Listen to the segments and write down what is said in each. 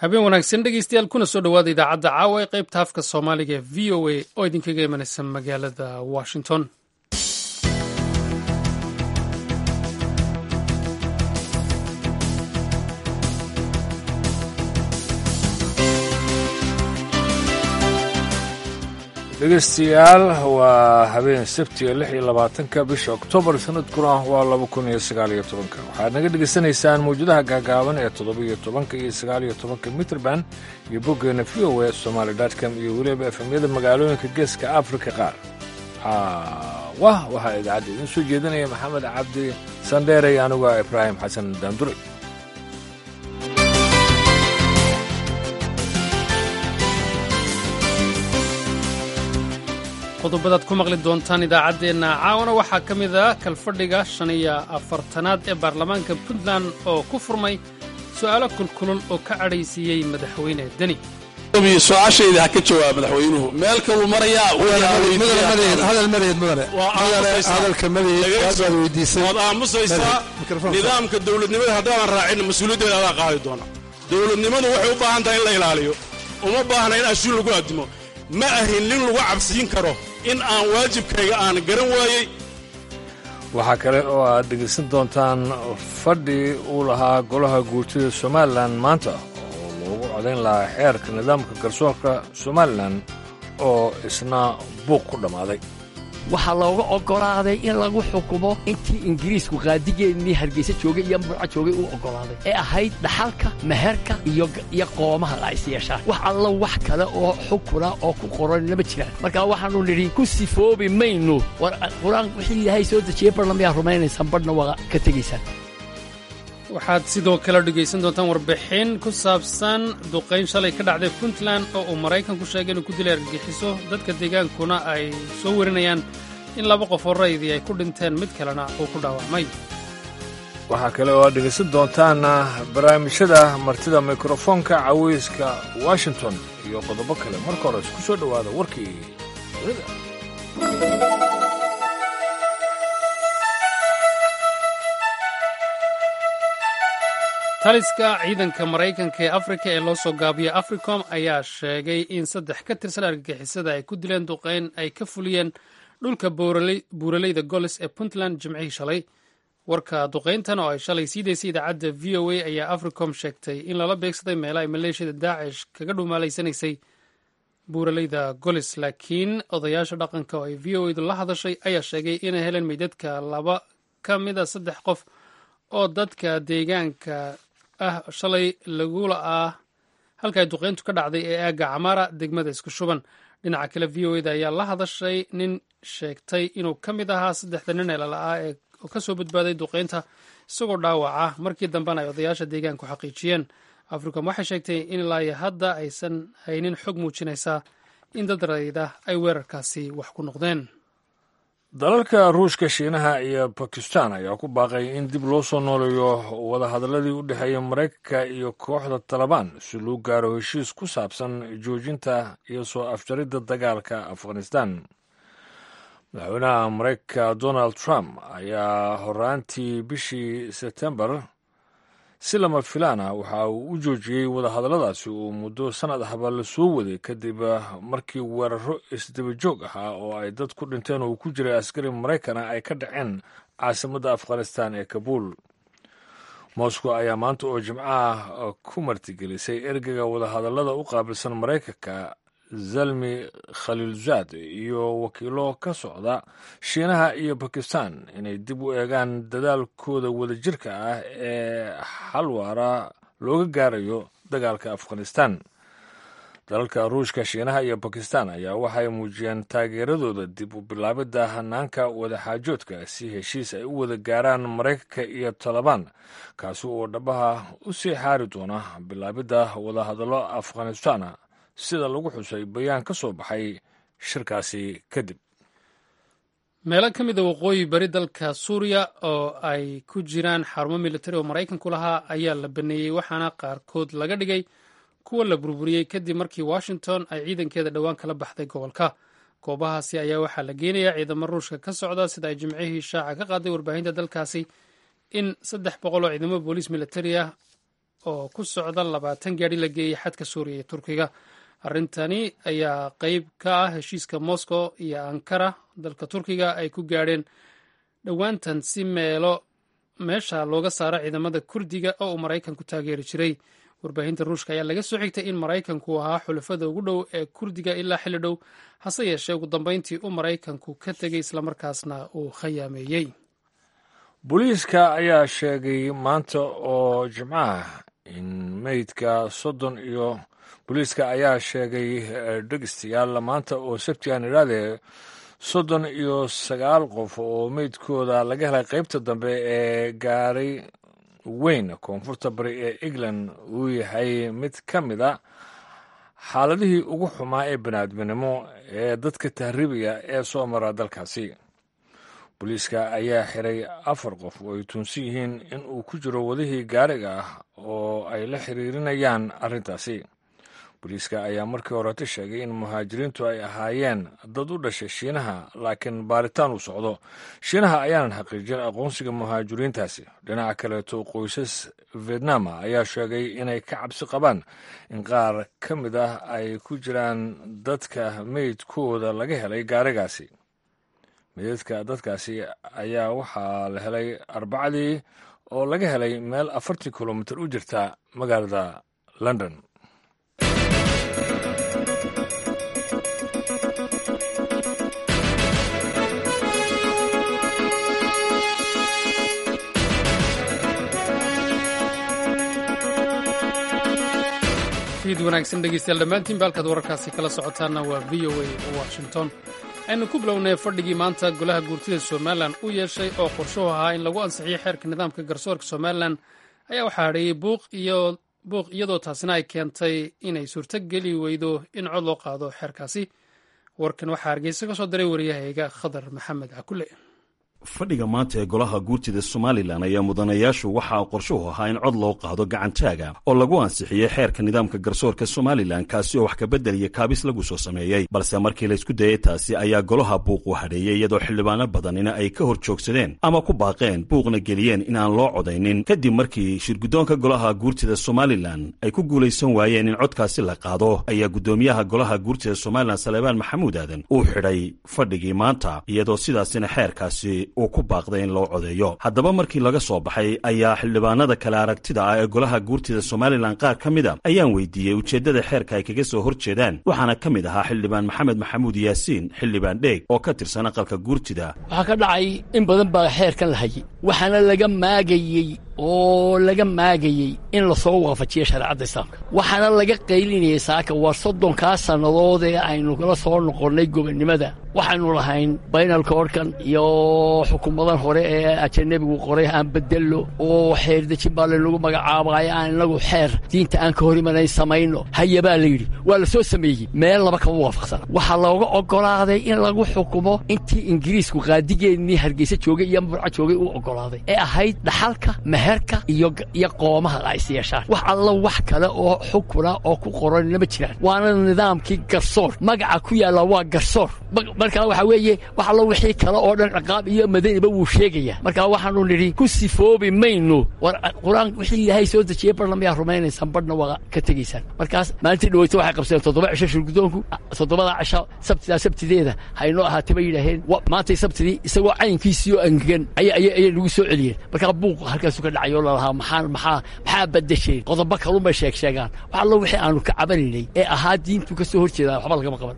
habeen wanaagsan dhegeystayaal kuna soo dhowaada idaacadda caawa ee qaybta afka soomaaliga ee v o a oo idinkaga imanaysa magaalada washington dhegeystayaal waa habeen sabtiga lix iyo labaatanka bisha oktoobar sanadkuna waa laba kun iyo sagaaliyo tobanka waxaad naga dhegeysanaysaan mawjadaha gaagaaban ee toddobiyo tobanka iyo sagaaliyo tobanka mitrband iyo boggeena v o a somaali dotcom iyo weliba efemyada magaalooyinka geeska afrika qaar wah waxaa idaacadda idiin soo jeedinaya maxamed cabdi sandheere iyo anigu ah ibraahim xasan daandure qodobadaad ku maqli doontaan idaacaddeenna caawana waxaa ka mid ah kalfadhiga shan iyo afartanaad ee baarlamaanka puntland oo ku furmay su'aalo kulkulul oo ka cadhaysiiyey madaxweyne deni su-aashayda ha ka jawaab madaxweynuhu meel kaluu marayaa waad aamusaysaa nidaamka dowladnimada haddaadan raacin mas-uuliyaddeeda adaa qaadi doona dowladnimadu waxay u baahan tahay in la ilaaliyo uma baahna in ashuun lagu addimo ma ahin nin lagu cabsiin karo in aan waajibkayga aan garan waayey waxaa kale oo aad dhegaysan doontaan fadhi uu lahaa golaha guurtida somalilan maanta oo loogu codayn lahaa xeerka nidaamka garsoorka somalilan oo isna buuq ku dhammaaday waxaa looga oggolaaday in lagu xukumo intii ingiriisku qaadigeennii hargaysa joogay iyo murca joogay uu oggolaaday ee ahayd dhaxalka meherka iyo qoomaha la is yeeshaan wax alla wax kale oo xukuna oo ku qoranna ma jiraan marka waxaannu nidhi ku sifoobi maynu war qur-aan wixii ilaahay soo dejiyey barna miyaa rumaynaysaan badhna waa ka tegaysaan waxaad sidoo kale dhegaysan doontaan warbixin ku saabsan duqayn shalay ka dhacday puntland oo uu maraykanku sheegay inuu ku dilay argagixiso dadka deegaankuna ay soo warinayaan in laba qof oo raydi ay ku dhinteen mid kalena uu ku dhaawacmay waxaa kale oo aad dhegaysan doontaan barnaamijyada martida mikrofoonka caweyska washington iyo qodobo kale marka hore isku soo dhowaada warkii dunida taliska ciidanka maraykanka ee afrika ee loo soo gaabiya africom ayaa sheegay in saddex ka tirsan argagixisada ay ku dileen duqeyn ay ka fuliyeen dhulka buuraleyda golis ee puntland jimcihii shalay warka duqeyntan oo ay shalay sii daysay idaacadda v o a ayaa africom sheegtay in lala beegsaday meela ay maleeshiyada daacish kaga dhumaalaysanaysay buuraleyda golis laakiin odayaasha dhaqanka oo ay v o edu la hadashay ayaa sheegay inay heleen meydadka laba ka mida saddex qof oo dadka deegaanka ah shalay lagula ah halka ay duqeyntu ka dhacday ee aagga camaara degmada isku shuban dhinaca kale v o eda ayaa la hadashay nin sheegtay inuu ka mid ahaa saddexda nin ee lala'aa ee ka soo badbaaday duqeynta isagoo dhaawaca markii dambena ay odayaasha deegaanku xaqiijiyeen africom waxay sheegtay in ilaayo hadda aysan haynin xog muujinaysa in dad rayda ay weerarkaasi wax ku noqdeen dalalka ruushka shiinaha iyo bakistan ayaa ku baaqay in dib loo soo nooleeyo wadahadaladii u dhexeeya maraykanka iyo kooxda talabaan si loo gaaro heshiis ku saabsan joojinta iyo soo afjaridda dagaalka afghanistan madaxweynaha maraykanka donald trump ayaa horaantii bishii sebtembar si lama filaana waxa uu u joojiyey wadahadalladaasi uu muddo sannad ahba la soo waday kadib markii weeraro isdaba joog ahaa oo ay dad ku dhinteen oo ku jiray askari maraykana ay ka dhaceen caasimadda afghanistan ee kabuul moscow ayaa maanta oo jimcaha ku martigelisay ergeyga wadahadallada u qaabilsan maraykanka zalmi khaliilzaad iyo wakiilo ka socda shiinaha iyo bakistan inay dib u eegaan dadaalkooda wadajirka ah ee xalwaara looga gaarayo dagaalka afghanistan dalalka ruushka shiinaha iyo bakistan ayaa waxay muujiyeen taageeradooda dib u bilaabidda hanaanka wadaxaajoodka si heshiis ay u wada gaaraan maraykanka iyo talabaan kaasi oo dhabaha u sii xaari doona bilaabidda wadahadallo afghanistan sida lagu xusay bayaan ka soo baxay shirkaasi kadib meelo ka mid a waqooyi bari dalka suuriya oo ay ku jiraan xarumo militari oo maraykanku lahaa ayaa la baneeyey waxaana qaarkood laga dhigay kuwa la burburiyey kadib markii washington ay ciidankeeda dhowaan kala baxday gobolka goobahaasi ayaa waxaa la geenayaa ciidamo ruushka ka socda sida ay jimcihii shaaca ka qaaday warbaahinta dalkaasi in saddex boqol oo ciidamo booliis militari ah oo ku socda labaatan gaadhi la geeyey xadka suuriya iyo turkiga arrintani ayaa qeyb ka ah heshiiska moscow iyo ankara dalka turkiga ay ku gaadheen dhowaantan si meelo meesha looga saaro ciidamada kurdiga oo uu maraykanku taageeri jiray warbaahinta ruushka ayaa laga soo xigtay in maraykanku ahaa xulafada ugu dhow ee kurdiga ilaa xilli dhow hase yeeshee ugu dambeyntii uu maraykanku ka tegey islamarkaasna uu khayaameeyey booliiska ayaa sheegay maanta oo jimcaha in meydka soddon iyo booliiska ayaa sheegay dhegeystayaal maanta oo sabtigan idhahdee soddon iyo sagaal qof oo meydkooda laga helay qeybta dambe ee gaaray weyn koonfurta bari ee england uu yahay mid ka mid a xaaladihii ugu xumaa ee baniaadminimo ee dadka tahriibiya ee soo mara dalkaasi booliiska ayaa xiray afar qof oo ay tuunsan yihiin in uu ku jiro wadihii gaariga ah oo ay la xiriirinayaan arrintaasi booliiska ayaa markii horeta sheegay in muhaajiriintu ay ahaayeen dad u dhashay shiinaha laakiin baaritaan uu socdo shiinaha ayaanan xaqiijin aqoonsiga muhaajiriintaasi dhinaca kaleeto qoysas vietnama ayaa sheegay inay ka cabsi qabaan in qaar ka mid ah ay ku jiraan dadka meydkooda laga helay gaarigaasi meydadka dadkaasi ayaa waxaa la helay arbacadii oo laga helay meel afartii kilomitir u jirta magaalada london fiid wanaagsan dhegeystayaal dhammaantiinba halkaad wararkaasi kala socotaanna waa v o a washington aynu ku bilownay fadhigii maanta golaha guurtida somalilan u yeeshay oo qorshuhu ahaa in lagu ansixiyo xeerka nidaamka garsoorka somalilan ayaa waxaa hadheeyey buuq iyadoo taasina ay keentay inay suurto geli weydo in cod loo qaado xeerkaasi warkan waxaa hargeysa ka soo diray waryahayga khadar maxamed cakule fadhiga maanta ee golaha guurtida somalilan ayaa mudanayaashu waxaa qorshuhu ahaa in cod loo qaado gacantaaga oo lagu ansixiyey xeerka nidaamka garsoorka somalilan kaasi oo wax kabedel iyo kaabis lagu soo sameeyey balse markii laysku dayay taasi ayaa golaha buuq u hadheeyey iyadoo xildhibaano badanina ay ka hor joogsadeen ama ku baaqeen buuqna geliyeen inaan loo codaynin kadib markii shirguddoonka golaha guurtida somalilan ay ku guulaysan waayeen in codkaasi la qaado ayaa guddoomiyaha golaha guurtida somalilan saleebaan maxamuud aadan uu xidhay fadhigii maanta iyadoo sidaasina xeerkaasi uu ku baaqday in loo codeeyo haddaba markii laga soo baxay ayaa xildhibaanada kale aragtida ah ee golaha guurtida somalilan qaar ka mid a ayaan weydiiyey ujeeddada xeerka ay kaga soo hor jeedaan waxaana ka mid ahaa xildhibaan maxamed maxamuud yaasiin xildhibaan dheeg oo ka tirsan aqalka guurtida waxaa ka dhacay in badan baa xeerkan la hayay waxaana laga maagayey oo laga maagayey in lasoo waafajiyo shareecadda islaamka waxaana laga qaylinayay saaka waa soddonkaa sannadood ee aynu kala soo noqonnay gobonnimada waxaynu lahayn baynalka orhkan iyo xukuumadan hore ee ajanabigu qoray aan bedello oo xeer dejin baa laynagu magacaabaayo aan inagu xeer diinta aan ka hor imanayn samayno haya baa la yidhi waa la soo sameeyey meel laba kama waafaqsana waxaa looga oggolaaday in lagu xukumo intii ingiriisku qaadigeennii hargeysa joogay iyo murca joogay uu oggolaaday ee ahayd dhaxalka meherka iyo iyo qoomaha ay siyeeshaan wax alla wax kale oo xukuna oo ku qoranna ma jiraan waana nidaamkii garsoor magaca ku yaalla waa garsoor markaa waxaa weeye wax allo wixii kale oo dhan ciqaab iyo madaniba wuu sheegaya markaa waxaanu nidhi ku sifoobi mayno war qur-aan wixii ilaahay soo dejiyey barhna mayaa rumaynaysaan barhna waa ka tegaysaan markaas maalintii dhaweyto waxay qabsadeen toddoba cisho shirguddoonku toddobada cisho sabtidaa sabtideeda haynoo ahaatay bay yidhaaheen maantay sabtidii isagoo caynkiisii oo angegan ayay nagu soo celiyeen markaa buuq halkaasu ka dhacay oo lalahaa maxaa maxaa maxaa badasheen qodobo kalunbay sheeg sheegaan wax allo wixii aanu ka cabanaynay ee ahaa diintu ka soo hor jeedaa waxba lagama qaban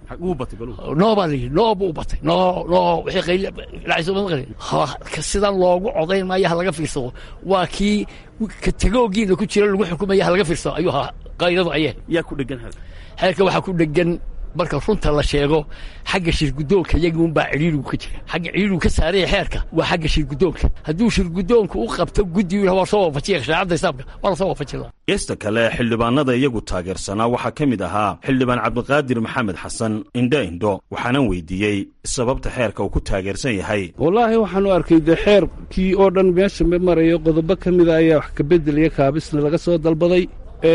noo baa la yidhi noo buu u batay noo noo wixii qayli dhacayso ma maqlin sidan loogu codayn maayo ha laga fiirsado waa kii kategoogiina ku jira lagu xukumaya ha laga fiirsado ayuu ahaa qaydadu ayee yaa ku dhegan xeerka waxaa ku dhegan marka runta la sheego xagga shirguddoonka iyaguunbaa cidhiirigu ka jira xagga cidhiirigu ka saaraya xeerka waa xagga shirguddoonka hadduu shirguddoonku u qabto guddi waa soo waafajiya shareecadda islaamka waa la soo waafajin laha geesta kale xildhibaanada iyagu taageersanaa waxaa ka mid ahaa xildhibaan cabdiqaadir maxamed xasan indho indho waxaanan weydiiyey sababta xeerka uu ku taageersan yahay wallaahi waxaan u arkay dee xeerkii oo dhan meesha ma marayo qodobo ka mida ayaa wax kabedel iyo kaabisna laga soo dalbaday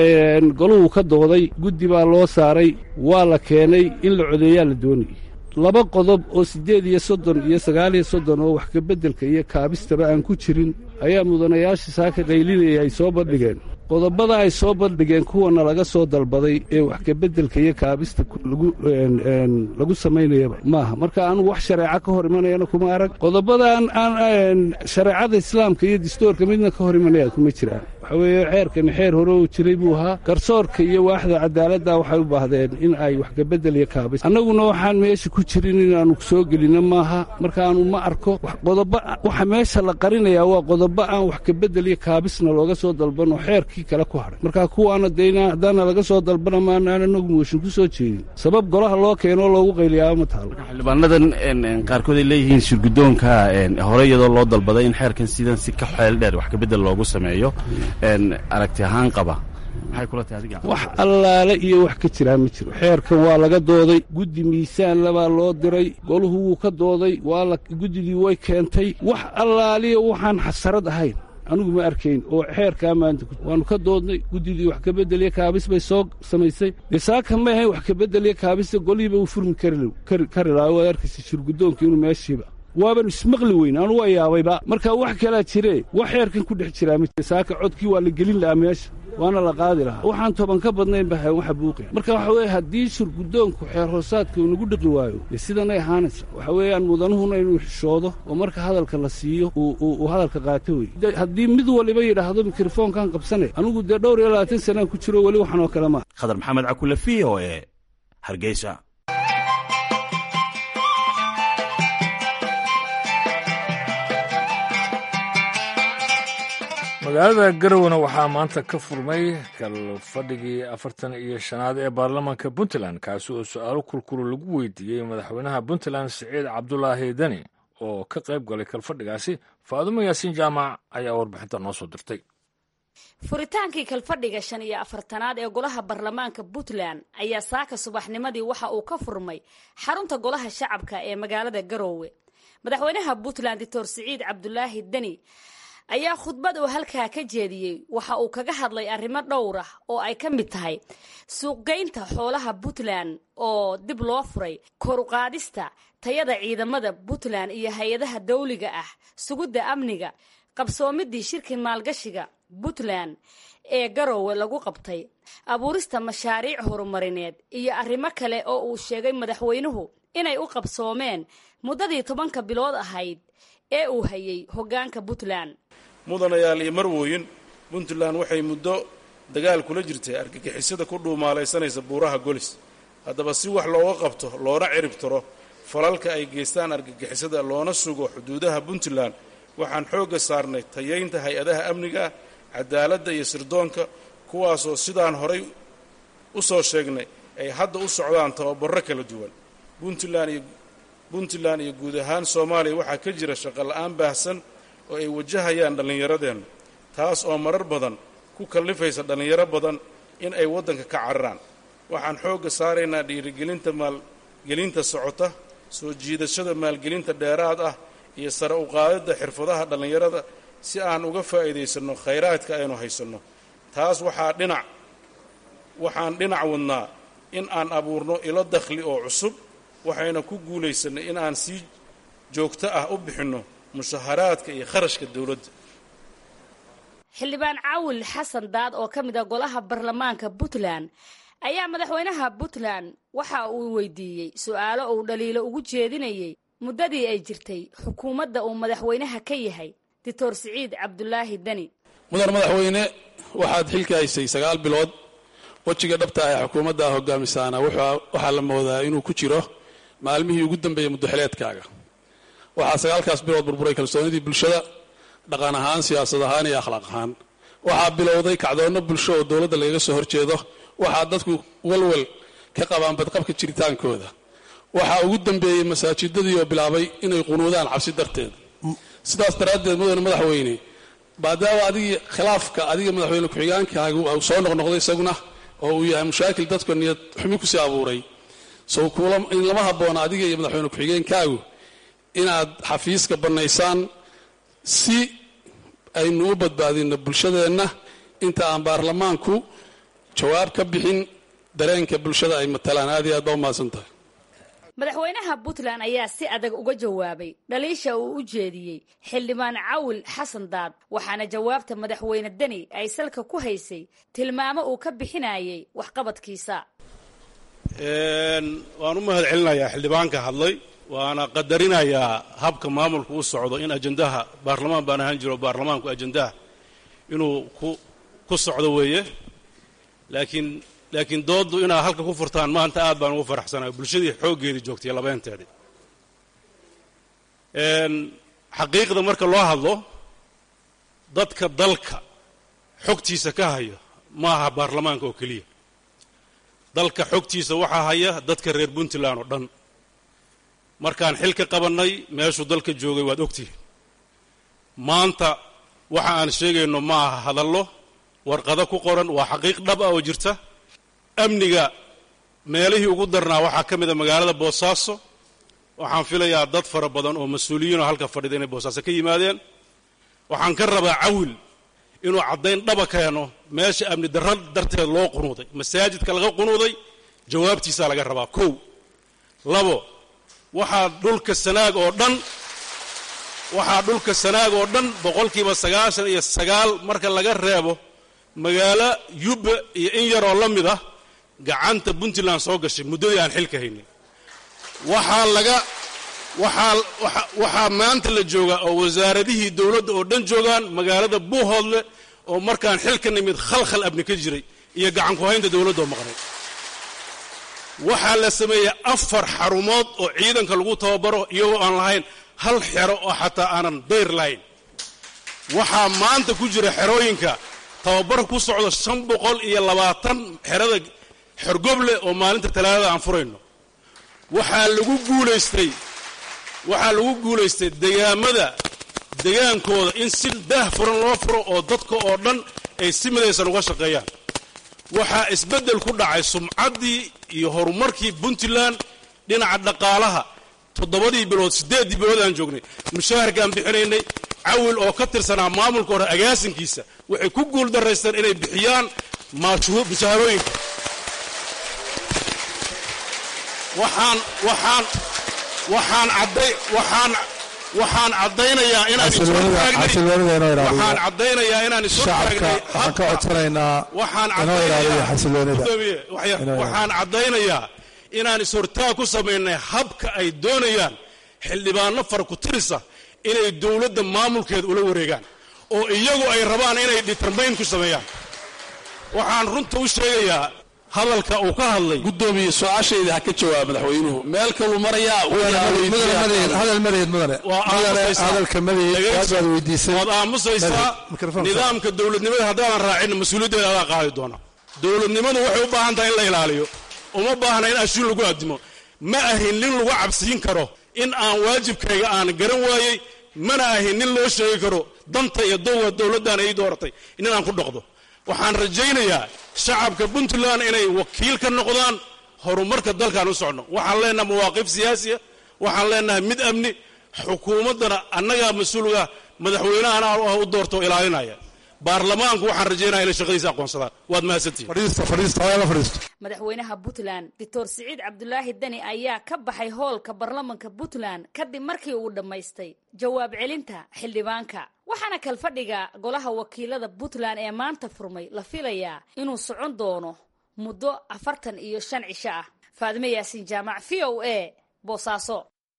goluhu ka dooday guddi baa loo saaray waa la keenay in la codeeyaa la doonayay laba qodob oo siddeed iyo soddon iyo sagaal iyo soddon oo wax kabeddelka iyo kaabistaba aan ku jirin ayaa mudanayaashii saaka qaylinaya ay soo bandhigeen qodobada ay soo bandhigeen kuwana laga soo dalbaday ee wax kabeddelka iyo kaabista lagu samaynayaba maaha marka anugu wax shareeco ka hor imanayana kuma arag qodobadan aan shareecada islaamka iyo distoorka midna ka hor imanaya kuma jiraan waxa weeye xeerkani xeer hore uu jiray buu ahaa garsoorka iyo waaxda cadaaladda waxay u baahdeen in ay wax kabedel iyo kaabis annaguna waxaan meesha ku jirin inaannu soo gelinno maaha markaanu ma arko qodoba waxa meesha la qarinayaa waa qodobo aan wax kabedel iyo kaabisna looga soo dalban oo xeerkii kale ku hadhay marka kuwaana dee haddaana laga soo dalbana maanaan anagu mooshin ku soo jeedin sabab golaha loo keenoo loogu qayliyaaba ma taalo xildhibaanadan qaarkood ay leeyihiin shirguddoonka hore iyadoo loo dalbaday in xeerkan sidan si ka xeel dheer wax kabedel loogu sameeyo aragti ahaan qaba maxay kula tahay adiga wax allaale iyo wax ka jiraa ma jiro xeerkan waa laga dooday guddi miisaan labaa loo diray goluhu wuu ka dooday waa la guddidii way keentay wax allaaliya waxaan xasarad ahayn anugu ma arkayn oo xeerkaa maanta waannu ka doodnay guddidii wax kabedeliya kaabis bay soo samaysay dee saaka ma ahayn wax kabedeliya kaabista golihiiba uu furmi kari lahaa waad arkaysa shirguddoonka inuu meeshiiba waaban ismaqli weyn anu waa yaabayba marka wax kalaa jiree wax xeerkan ku dhex jiraa ma jira saaka codkii waa la gelin lahaa meesha waana la qaadi lahaa waxaan toban ka badnayn ba hayn waxa buuqaya marka waxa weeye haddii shirguddoonku xeer hoosaadka uu nagu dhiqi waayo dee sidanay ahaanaysa waxa weeyaan mudanuhuna inuu xishoodo oo marka hadalka la siiyo uu hadalka qaato wey haddii mid waliba yidhaahdo mikrofoonkan qabsanay anigu dee dhowr iyo labaatan sanaan ku jiro weli waxan oo kale maa khadar maxamed cakule v o e hargeysa magaalada garowana waxaa maanta ka furmay kal fadhigii afartan iyo shanaad ee baarlamaanka puntland kaasi oo su-aalo kulkulu lagu weydiiyey madaxweynaha puntland siciid cabdulaahi deni oo ka qayb galay kalfadhigaasi faadumo yaasiin jaamac ayaa warbixinta noo soo dirtay furitaankii kalfadhiga shan iyo afartanaad ee golaha baarlamaanka puntland ayaa saaka subaxnimadii waxa uu ka furmay xarunta golaha shacabka ee magaalada garoowe madaxweynaha puntland doctor siciid cabdulaahi deni ayaa khudbad uu halkaa ka jeediyey waxa uu kaga hadlay arrimo dhowr ah oo ay ka mid tahay suuqgeynta xoolaha puntland oo dib loo furay koruqaadista tayada ciidamada puntland iyo hay-adaha dawliga ah sugidda amniga qabsoomidii shirkii maalgashiga puntland ee garoowe lagu qabtay abuurista mashaariic horumarineed iyo arrimo kale oo uu sheegay madaxweynuhu inay u qabsoomeen muddadii tobanka bilood ahayd ee uu hayay hoggaanka puntland mudanayaal iyo marwooyin puntland waxay muddo dagaal kula jirtay argagixisada ku dhuumaalaysanaysa buuraha golis haddaba si wax looga qabto loona cirib tiro falalka ay geystaan argagixisada loona sugo xuduudaha puntland waxaan xoogga saarnay tayaynta hay-adaha amniga cadaaladda iyo sirdoonka kuwaasoo sidaan horay u soo sheegnay ay hadda u socdaan tababarro kala duwan puntland iyo puntland iyo guud ahaan soomaaliya waxaa ka jira shaqola'aan baahsan oo ay wajahayaan dhallinyaradeenna taas oo marar badan ku kallifaysa dhallinyaro badan in ay waddanka ka cararaan waxaan xoogga saaraynaa dhiirigelinta maalgelinta socota soo jiidashada maalgelinta dheeraad ah iyo sare u qaadidda xirfadaha dhallinyarada si aan uga faa'iidaysanno khayraadka aynu haysanno taas waxaa dhinac waxaan dhinac wadnaa in aan abuurno ilo dakhli oo cusub waxayna ku guulaysannay in aan sii joogto ah u bixinno mushaharaadka iyo kharashka dowladda xildhibaan caawil xasan daad oo ka mid a golaha baarlamaanka puntland ayaa madaxweynaha puntland waxa uu weydiiyey su-aalo uu dhaliilo ugu jeedinayay muddadii ay jirtay xukuumadda uu madaxweynaha ka yahay doctor siciid cabdulaahi deni mudan madaxweyne waxaad xilka haysay sagaal bilood wejiga dhabta ee xukuumadda hogaamisaana waxaa la moodaa inuu ku jiro maalmihii ugu dambeeyey muddoxileedkaaga waxaa sagaalkaas bilood burburay kalsoonidii bulshada dhaqan ahaan siyaasad ahaan iyo akhlaaq ahaan waxaa bilowday kacdoonno bulsho oo dowladda lagaga soo horjeedo waxaa dadku walwal ka qabaan badqabka jiritaankooda waxaa ugu dambeeyey masaajidadii oo bilaabay inay qunuudaan cabsi darteed sidaas daraaddeed mudane madaxweyne maadaama adigii khilaafka adiga madaxweyne ku-xigaankaagu uu soo noqnoqday isaguna oo uu yahay mushaakil dadku niyad xumi kusii abuuray so in lama habboona adiga iyo madaxweyne ku-xigeenkaagu inaad xafiiska bannaysaan si aynu u badbaadinno bulshadeenna inta aan baarlamaanku jawaab ka bixin dareenka bulshada ay matalaan aad iyo aad baa u mahadsan tahay madaxweynaha puntland ayaa si adag uga jawaabay dhaliisha uu u jeediyey xildhibaan cawil xasan daad waxaana jawaabta madaxweyne deni ay salka ku haysay tilmaamo uu ka bixinayay waxqabadkiisa waan u mahad celinayaa xildhibaanka hadlay waana qadarinayaa habka maamulku u socdo in ajendaha baarlamaan baan ahaan jiro baarlamaanku ajendaha inuu ku ku socdo weeye laakiin laakiin dooddu inaad halka ku furtaan maanta aad baan ugu faraxsanahay bulshadii xooggeedii joogtay labeenteedii xaqiiqda marka loo hadlo dadka dalka xogtiisa ka hayo ma aha baarlamaanka oo keliya dalka xogtiisa waxaa haya dadka reer puntland oo dhan markaan xil ka qabannay meeshuu dalka joogay waad ogtihin maanta waxa aan sheegayno ma aha hadallo warqado ku qoran waa xaqiiq dhab ah oo jirta amniga meelihii ugu darnaa waxaa ka mid a magaalada boosaaso waxaan filayaa dad fara badan oo mas-uuliyiinoo halka fadhida inay boosaaso ka yimaadeen waxaan ka rabaa cawil inuu caddayn dhaba keeno meesha amni darra darteed loo qunuuday masaajidka laga qunuuday jawaabtiisaa laga rabaa kow labo waxaa dhulka sanaag oo dhan waxaa dhulka sanaag oo dhan boqolkiiba sagaashan iyo sagaal marka laga reebo magaalo yubba iyo in yaroo la mid ah gacanta puntland soo gashay muddadii aan xilka haynin waxaa laga waxaa waxaa maanta la joogaa oo wasaaradihii dowladda oo dhan joogaan magaalada buuhoodle oo markaan xilka nimid khalkhal abni ka jiray iyo gacan ku haynta dowladda oo maqnay waxaa la sameeyey afar xarumood oo ciidanka lagu tababaro iyagoo aan lahayn hal xero oo xataa aanan dayr lahayn waxaa maanta ku jira xerooyinka tababar ku socdo shan boqol iyo labaatan xerada xorgoble oo maalinta talaadada aan furayno waxaa lagu guulaystay waxaa lagu guulaystay degaamada degaankooda in si daah furan loo furo oo dadka oo dhan ay si midaysan uga shaqeeyaan waxaa isbeddel ku dhacay sumcaddii iyo horumarkii puntland dhinaca dhaqaalaha toddobadii bilood siddeeddii bilood aan joognay mushaharkaan bixinaynay cawil oo ka tirsanaa maamulka hore agaasinkiisa waxay ku guul daraysteen inay bixiyaan mushaharooyinka waxaan waxaan waxaan cadday waxaan waxaan caddaynayaa inaan waxaan caddaynayaa inaan isu taagnay waxaan ka codsanaynaa waxaan inoo ilaaliyo xasiloonida waxaan caddaynayaa inaan is-hortaag ku samaynay habka ay doonayaan xildhibaano fara ku tirisa inay dowladda maamulkeeda ula wareegaan oo iyagu ay rabaan inay determayn ku sameeyaan waxaan runta u sheegayaa hadalka uu ka hadlay gudoomiye su-aashayda ha ka jawaab madaxweynuhu meel kaluu marayaa hadal madeed mudane mudane hadalka madeed waad baad weydiisay waad aamusaysaa nidaamka dowladnimada haddaadan raacin mas-uuliyaddeeda adaa qaadi doona dowladnimadu waxay u baahan tahay in la ilaaliyo uma baahna in ashuun lagu addimo ma ahin nin lagu cabsiin karo in aan waajibkayga aan garan waayey mana ahin nin loo sheegi karo danta iyo dowga dowladdan ay dooratay nin aan ku dhaqdo waxaan rajaynayaa shacabka puntland inay wakiil ka noqdaan horumarka dalkaan u socno waxaan leenahay mawaaqif siyaasiya waxaan leenahay mid amni xukuumaddana annagaa mas-uulga madaxweynahana u doorto ilaalinaya baarlamaanku waxaan rajaynaya inay shaqadiisa aqoonsadaan waad madaxweynaha puntland doctor siciid cabdulaahi deni ayaa ka baxay hoolka baarlamanka puntland kadib markii uu dhammaystay jawaab celinta xildhibaanka waxaana kalfadhiga golaha wakiilada puntland ee maanta furmay la filayaa inuu socon doono muddo afartan iyo shan cisho ah faadime yaasiin jaamac v o a boosaaso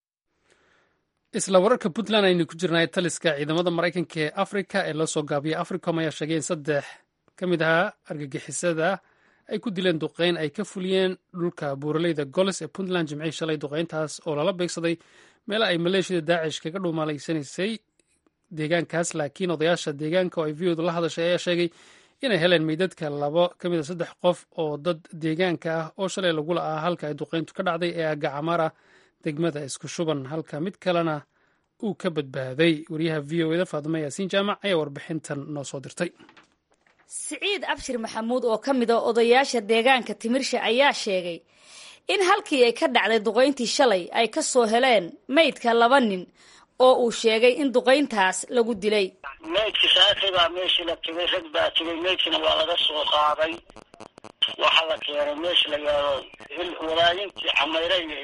isla wararka puntland aynu ku jirnay taliska ciidamada maraykanka ee afrika ee loo soo gaabiyay africom ayaa sheegay in saddex ka mid ahaa argagixisada ay ku dileen duqeyn ay ka fuliyeen dhulka buuraleyda golis ee puntland jimcihii shalay duqeyntaas oo lala beegsaday meela ay maleeshiyada daacish kaga dhuumalaysanaysay deegaankaas laakiin odayaasha deegaanka oo ay viyooda la hadashay ayaa sheegay inay heleen meydadka labo ka mid a saddex qof oo dad deegaanka ah oo shalay lagula ah halka ay duqeyntu ka dhacday ee agacamara degmada isku shuban halka mid kalena uu ka badbaaday wariyaha v o eda faadimo yaasiin jaamac ayaa warbixintan noo soo dirtay siciid abshir maxamuud oo ka mid a odayaasha deegaanka timirsha ayaa sheegay in halkii ay ka dhacday duqayntii shalay ay ka soo heleen meydka laba nin oo uu sheegay in duqayntaas lagu dilay meydki saaki baa meeshii la tegay rag baa tegay meydkina waa laga soo qaaday waxaa la keenay meesha la yidhaahdo walaayintii camayre iyo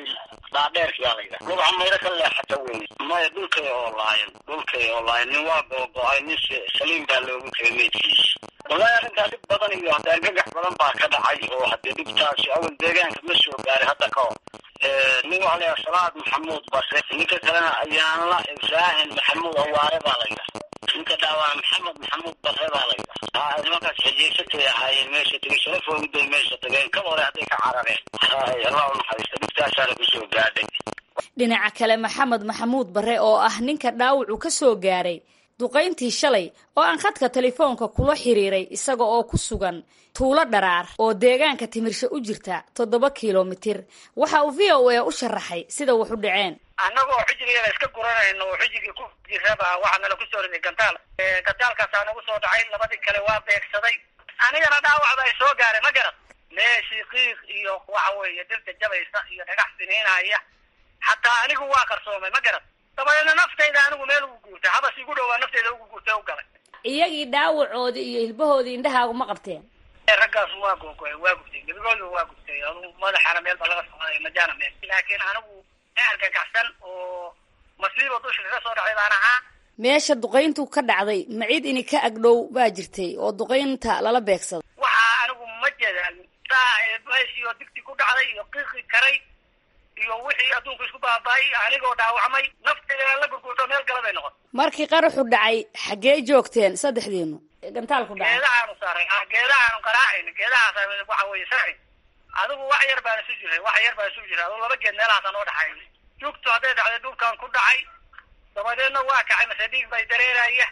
dhaadheerki yaa la yidhaha lugaca mayro ka leexata weeye maya dhulkay oo laayan dhulkay oo laayan nin waa googo-ay nin saliim baa loogu tegay meydkiisa wallahi arrintaa dhib badan iyo hadda argagax badan baa ka dhacay oo haddee dhibtaasi awal deegaanka ma soo gaaray hadda ka hor nin waxaa layaha salaad maxamuud base ninka kalena ayaanla ibraahin maxamuud awaare baa la yidhaha ninka dhaawaa maxamed maxamuud bare baa la yidhaha ha nimankaas xejeysatay ahaayeen meesha tegay sharafoogiday meesha tageen kaba hore hadday ka carareen hay allah u naxariista dhibtaasaana kusoo gaadhay dhinaca kale maxamed maxamuud bare oo ah ninka dhaawacu ka soo gaaray duqayntii shalay oo aan khadka telefoonka kula xiriiray isaga oo ku sugan tuulo dharaar oo deegaanka timirsho u jirta toddoba kilomitir waxa uu v o a u sharaxay sida wax u dhaceen annagoo xijrigeeda iska guranayno oo xijigii ku jiraba waxaa nala kusoo riday gantaal gantaalkaasaa nagu soo dhacay labadii kale waa beegsaday anigana dhaawacda ay soo gaaray ma garan meeshii qiiq iyo waxa weeye dirta jabaysa iyo dhagax siniinaya xataa anigu waa qarsoomay ma garan dabadeedna naftayda anigu meel ugu guurtay habas igu dhowaa naftayda ugu guurtay u galay iyagii dhaawacoodii iyo hilbahoodii indhahaagu ma qabteen raggaas waa googoy waa gubtay gebigooda waa gubtay adu madaxana meel ba laga socday majaana meel laakiin anigu argagaxsan oo masiibo dusha kaga soo dhacday baan ahaa meesha duqayntu ka dhacday ma cid ini ka agdhow baa jirtay oo duqaynta lala beegsado waxaa anigu ma jeedaan saa meeshii oo digti ku dhacday iyo qiiqi karay iyo wixii adduunku isku baaba'ay anigoo dhaawacmay naftayda la gurgurto meel gala bay noqon markii qaraxu dhacay xaggee joogteen saddexdiinu gantaalku dhacay geedahaanu saaray ah geedahaanu qaraacayna geedahaas waxa weeye sarci adigu wax yar baan isu jiray wax yar baan isu jiray adigu laba geed meelahaasa noo dhaxay jugtu hadday dhacday dhulkan ku dhacay dabadeedna waa kacay mase dhiig bay dareeraya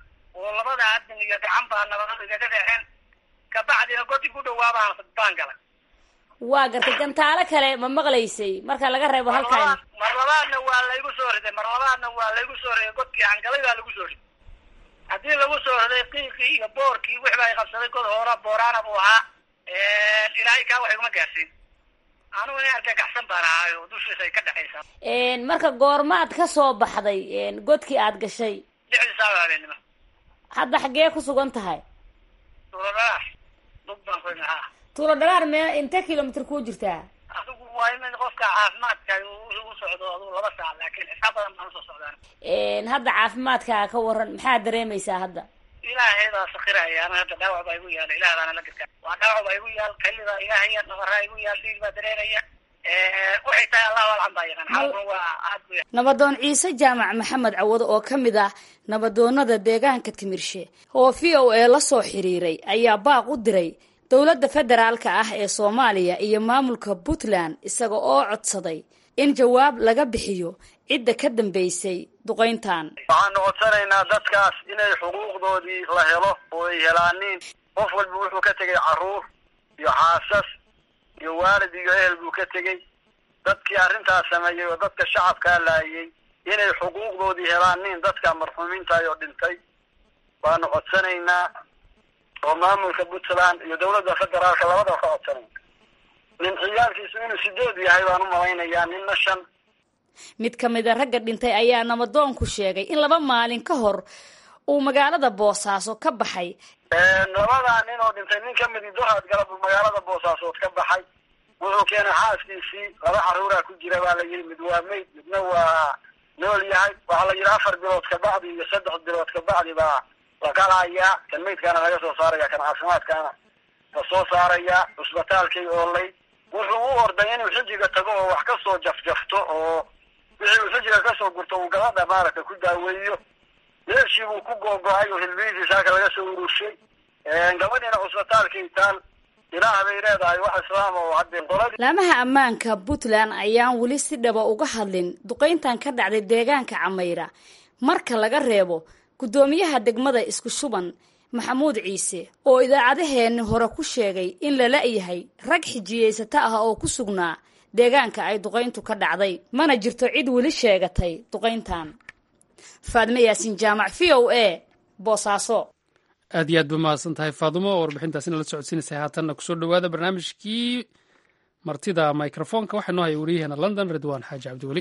oo labada adin iyo gacan baa nabadada igaga dhaceen kabacdina godi ku dhowaa baan baan galay waa gartay gantaalo kale ma maqlaysay marka laga reebo halkan mar labaadna waa laygu soo riday mar labaadna waa laygu soo riday godkii hangalay baa lagu soo riday haddii lagu soo riday qiiqii iyo boorkii wixba ay qabsaday god hoora booraana buu ahaa ilaahay kaa wax iguma gaarsiin anugu nin argagaxsan baan ahaay oo dushiisa ay ka dhexaysaa marka goormaad ka soo baxday godkii aad gashay lixdii saaca habeenimo hadda xaggee ku sugan tahay tuuladhalaar dug baan ku haa tuulo dhalaar me intee kilomitr kuu jirtaa adigu waa in qofka caafimaadka u socdo adigu laba saac laakiin xisaab badan baan usoo socdaan hadda caafimaadkaa ka waran maxaad dareemaysaa hadda ilaahay baa sakiraya ana hadda dhaawac baa igu yaala ilaah baana la garkaa waa dhaawac baa igu yaal kalida ilaahaya nabaraa igu yaal dhiig baa dareeraya waxay tahay allahu alcan baa yaqaan xaalkuna waa aad bu nabadoon ciise jaamac maxamed cawado oo ka mid ah nabadoonada deegaanka timirshe oo v o a la soo xiriiray ayaa baaq u diray dowladda federaalka ah ee soomaaliya iyo maamulka puntland isaga oo codsaday in jawaab laga bixiyo cidda ka dambeysay duqayntan waxaanu codsanaynaa dadkaas inay xuquuqdoodii la helo oo ay helaaniin qof walba wuxuu ka tegay carruur iyo xaasas iyo waalid iyo ehel buu ka tegey dadkii arrintaas sameeyey oo dadka shacabkaa laayay inay xuquuqdoodii helaaniin dadka marxuumiintaay oo dhintay waanu codsanaynaa oo maamulka puntland iyo dawladda federaalka labadaba ka codsanayna nin ciyaalkiisu inuu sideed yahay baan u malaynayaa ninna shan mid ka mid a ragga dhintay ayaa nabadoonku sheegay in laba maalin ka hor uu magaalada boosaaso ka baxay labadaa nin oo dhintay nin ka midi dohaad galab magaalada boosaasood ka baxay wuxuu keenay xaaskiisii laba carruuraa ku jira baa la yidhi mid waa mayd midna waa nool yahay waxaa la yidhi afar bilood kabacdi iyo saddex bilood kabacdi baa la qalayaa kan maydkaana laga soo saaraya kan caafimaadkaana la soo saaraya cusbitaalkay oolay wuxuu u orday inuu xijiga tago oo wax kasoo jafjafto oo wixii uu xijiga kasoo gurto uu gabadha maaragta ku daaweeyo meeshii buu ku googo-ay oo hilbihiisii saaka laga soo urushay gabadhiina cusbitaalkay taal ilaah bay leedahay wax islaam oo haddee qoladii laamaha ammaanka puntland ayaan weli si dhaba uga hadlin duqayntan ka dhacday deegaanka camayra marka laga reebo guddoomiyaha degmada isku shuban maxamuud ciise oo idaacadaheenni hore ku sheegay in la la-yahay rag xijiyeysata ah oo ku sugnaa deegaanka ay duqayntu ka dhacday mana jirto cid weli sheegatay duqayntan faadme yaasin jaamac v o a boosaaso aad iyo aad ba mahadsan tahay faadumo oo warbixintaasina la socodsiinaysay haatanna kusoo dhowaada barnaamijkii martida microfoonka waxaa noo haya wariyaheena london ridwaan xaaji cabdiweli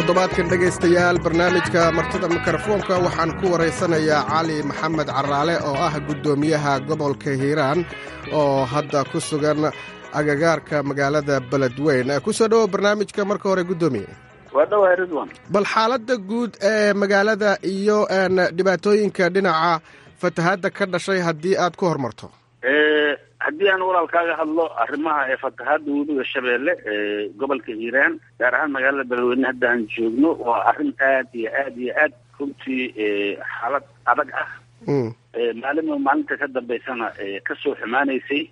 toddobaadkan dhegaystayaal barnaamijka martida mikrofoonka waxaan ku waraysanayaa cali maxamed caraale oo ah guddoomiyaha gobolka hiiraan oo hadda ku sugan agagaarka magaalada beledweyn kusoo dhowow barnaamijka marka hore guddoomiye waa dhawahay ridwan bal xaaladda guud ee magaalada iyo dhibaatooyinka dhinaca fatahaadda ka dhashay haddii aad ku horumarto haddii aan walaalkaaga hadlo arrimaha ee fatahaadda webiga shabeelle ee gobolka hiiraan gaar ahaan magaalada beledweyne hadda aan joogno waa arrin aad iyo aad iyo aad runtii xaalad adag ah maalinba maalinta ka dambeysana kasoo xumaanaysay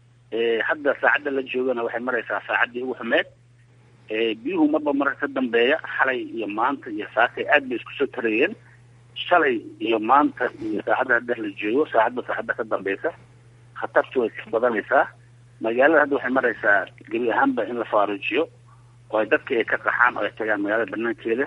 hadda saacadda la joogana waxay maraysaa saacaddii ugu xumeed biyuhu marba marka ka dambeeya xalay iyo maanta iyo saakay aad bay isku soo tarayeen shalay iyo maanta iyo saacadda hadda la joogo saacadba saacadda ka dambeysa khatartu way ka badanaysaa magaalada hadda waxay maraysaa gebi ahaanba in la faarujiyo oo ay dadka ay ka qaxaan oo ay tagaan magaalada banaankeeda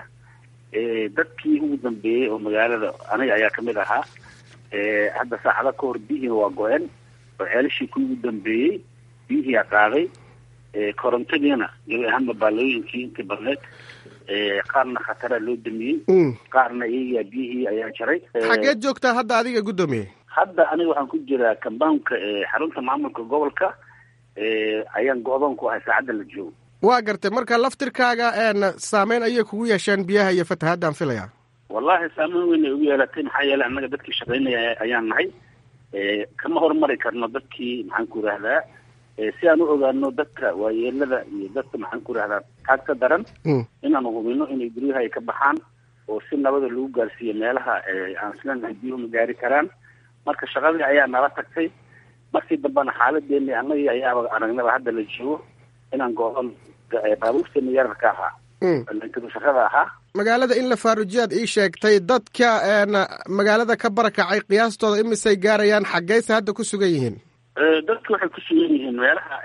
dadkii ugu dambeeyey oo magaalada aniga ayaa kamid ahaa hadda saacada ka hor biyihiina waa go-een oo ceelashii ku ugu dambeeyey biyihiia qaaday korontadiina gebi ahaanba baalooyinkii intii badneed qaarna khataraa loo damiyey qaarna iyagaa biyihii ayaa jaray xageed joogtaa hadda adiga guddoomiye hadda aniga waxaan ku jiraa kambaunka xarunta maamulka gobolka ayaan go-doon ku ahay saacadda la joogo waa gartay marka laftirkaaga saameyn ayay kugu yeesheen biyaha iyo fatahaadaan filaya wallahi saameyn weyn ay ugu yeelatay maxaa yeelay annaga dadkii shaqaynaya ayaan nahay kama horumari karno dadkii maxaan ku idhahdaa si aan u ogaano dadka waayeelada iyo dadka maxaan ku idhahdaa taag ka daran inaanu hubino inay guryaha ay ka baxaan oo si nabada lagu gaarsiiyo meelaha aan isleenahay biyuhu ma gaari karaan marka shaqadii ayaa nala tagtay markii dambena xaaladeeni annagii ayaaba aragnaba hadda la joogo inaan go-on baabuurteena yararka ahaa shaqada ahaa magaalada in la faarujiyaad ii sheegtay dadka magaalada ka barakacay qiyaastooda imisay gaarayaan xaggeyse hadda ku sugan yihiin dadku waxay ku sugan yihiin meelaha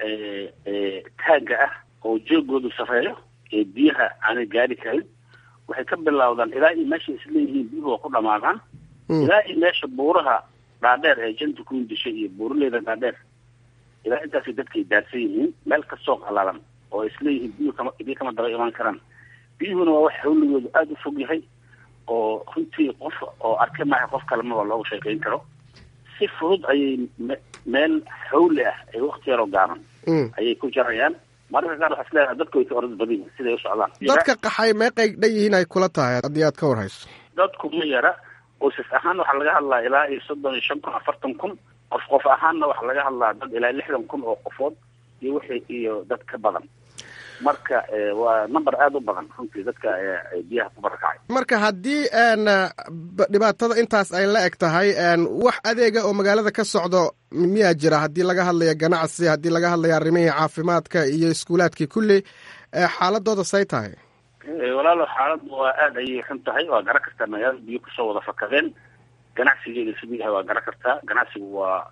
taagga ah oo joogoodu sareeyo ee biyaha aanay gaari karin waxay ka bilowdaan ilaa iyo meesha isleeyihiin biyuhu waa ku dhamaadaan ilaa iyo meesha buuraha dhaadheer ee janta ku indishay iyo buuraleyda dhaadheer ilaa intaasay dadkay daadsan yihiin meel kastoo qalalan oo isleeyihiin biyuhu kama biyo kama daba imaan karaan biyuhuna waa wax hawligoodu aada u fog yahay oo runtii qof oo arke maaha qof kalemaba looga sheekeyn karo si fudud ayay meel xawli ah ee wakti yaroo gaaban ayay ku jarayaan mararka qaar waxaa isleedahay dadku way ka orad badan yihin siday u socdaan dadka qaxay meeqay dhan yihiin ay kula tahay haddii aad ka warhayso dadku ma yara qoysas ahaan waxaa laga hadlaa ilaa iyo soddon iyo shan kun afartan kun qof qof ahaanna waxaa laga hadlaa dad ilaa lixdan kun oo qofood iyo wixii iyo dad ka badan marka waa number aada u badan runtii dadka biyaha ku barakacay marka haddii dhibaatada intaas ay la eg tahay wax adeega oo magaalada ka socdo miyaa jira haddii laga hadlaya ganacsi haddii laga hadlaya arrimihii caafimaadka iyo iskuulaadkii kulli xaaladooda say tahay walaalo xaaladdu waa aada ayay xun tahay waa garan kartaa magaalada biyo kusoo wada fakadeen ganacsigeeda siduu yahay waa garan kartaa ganacsigu waa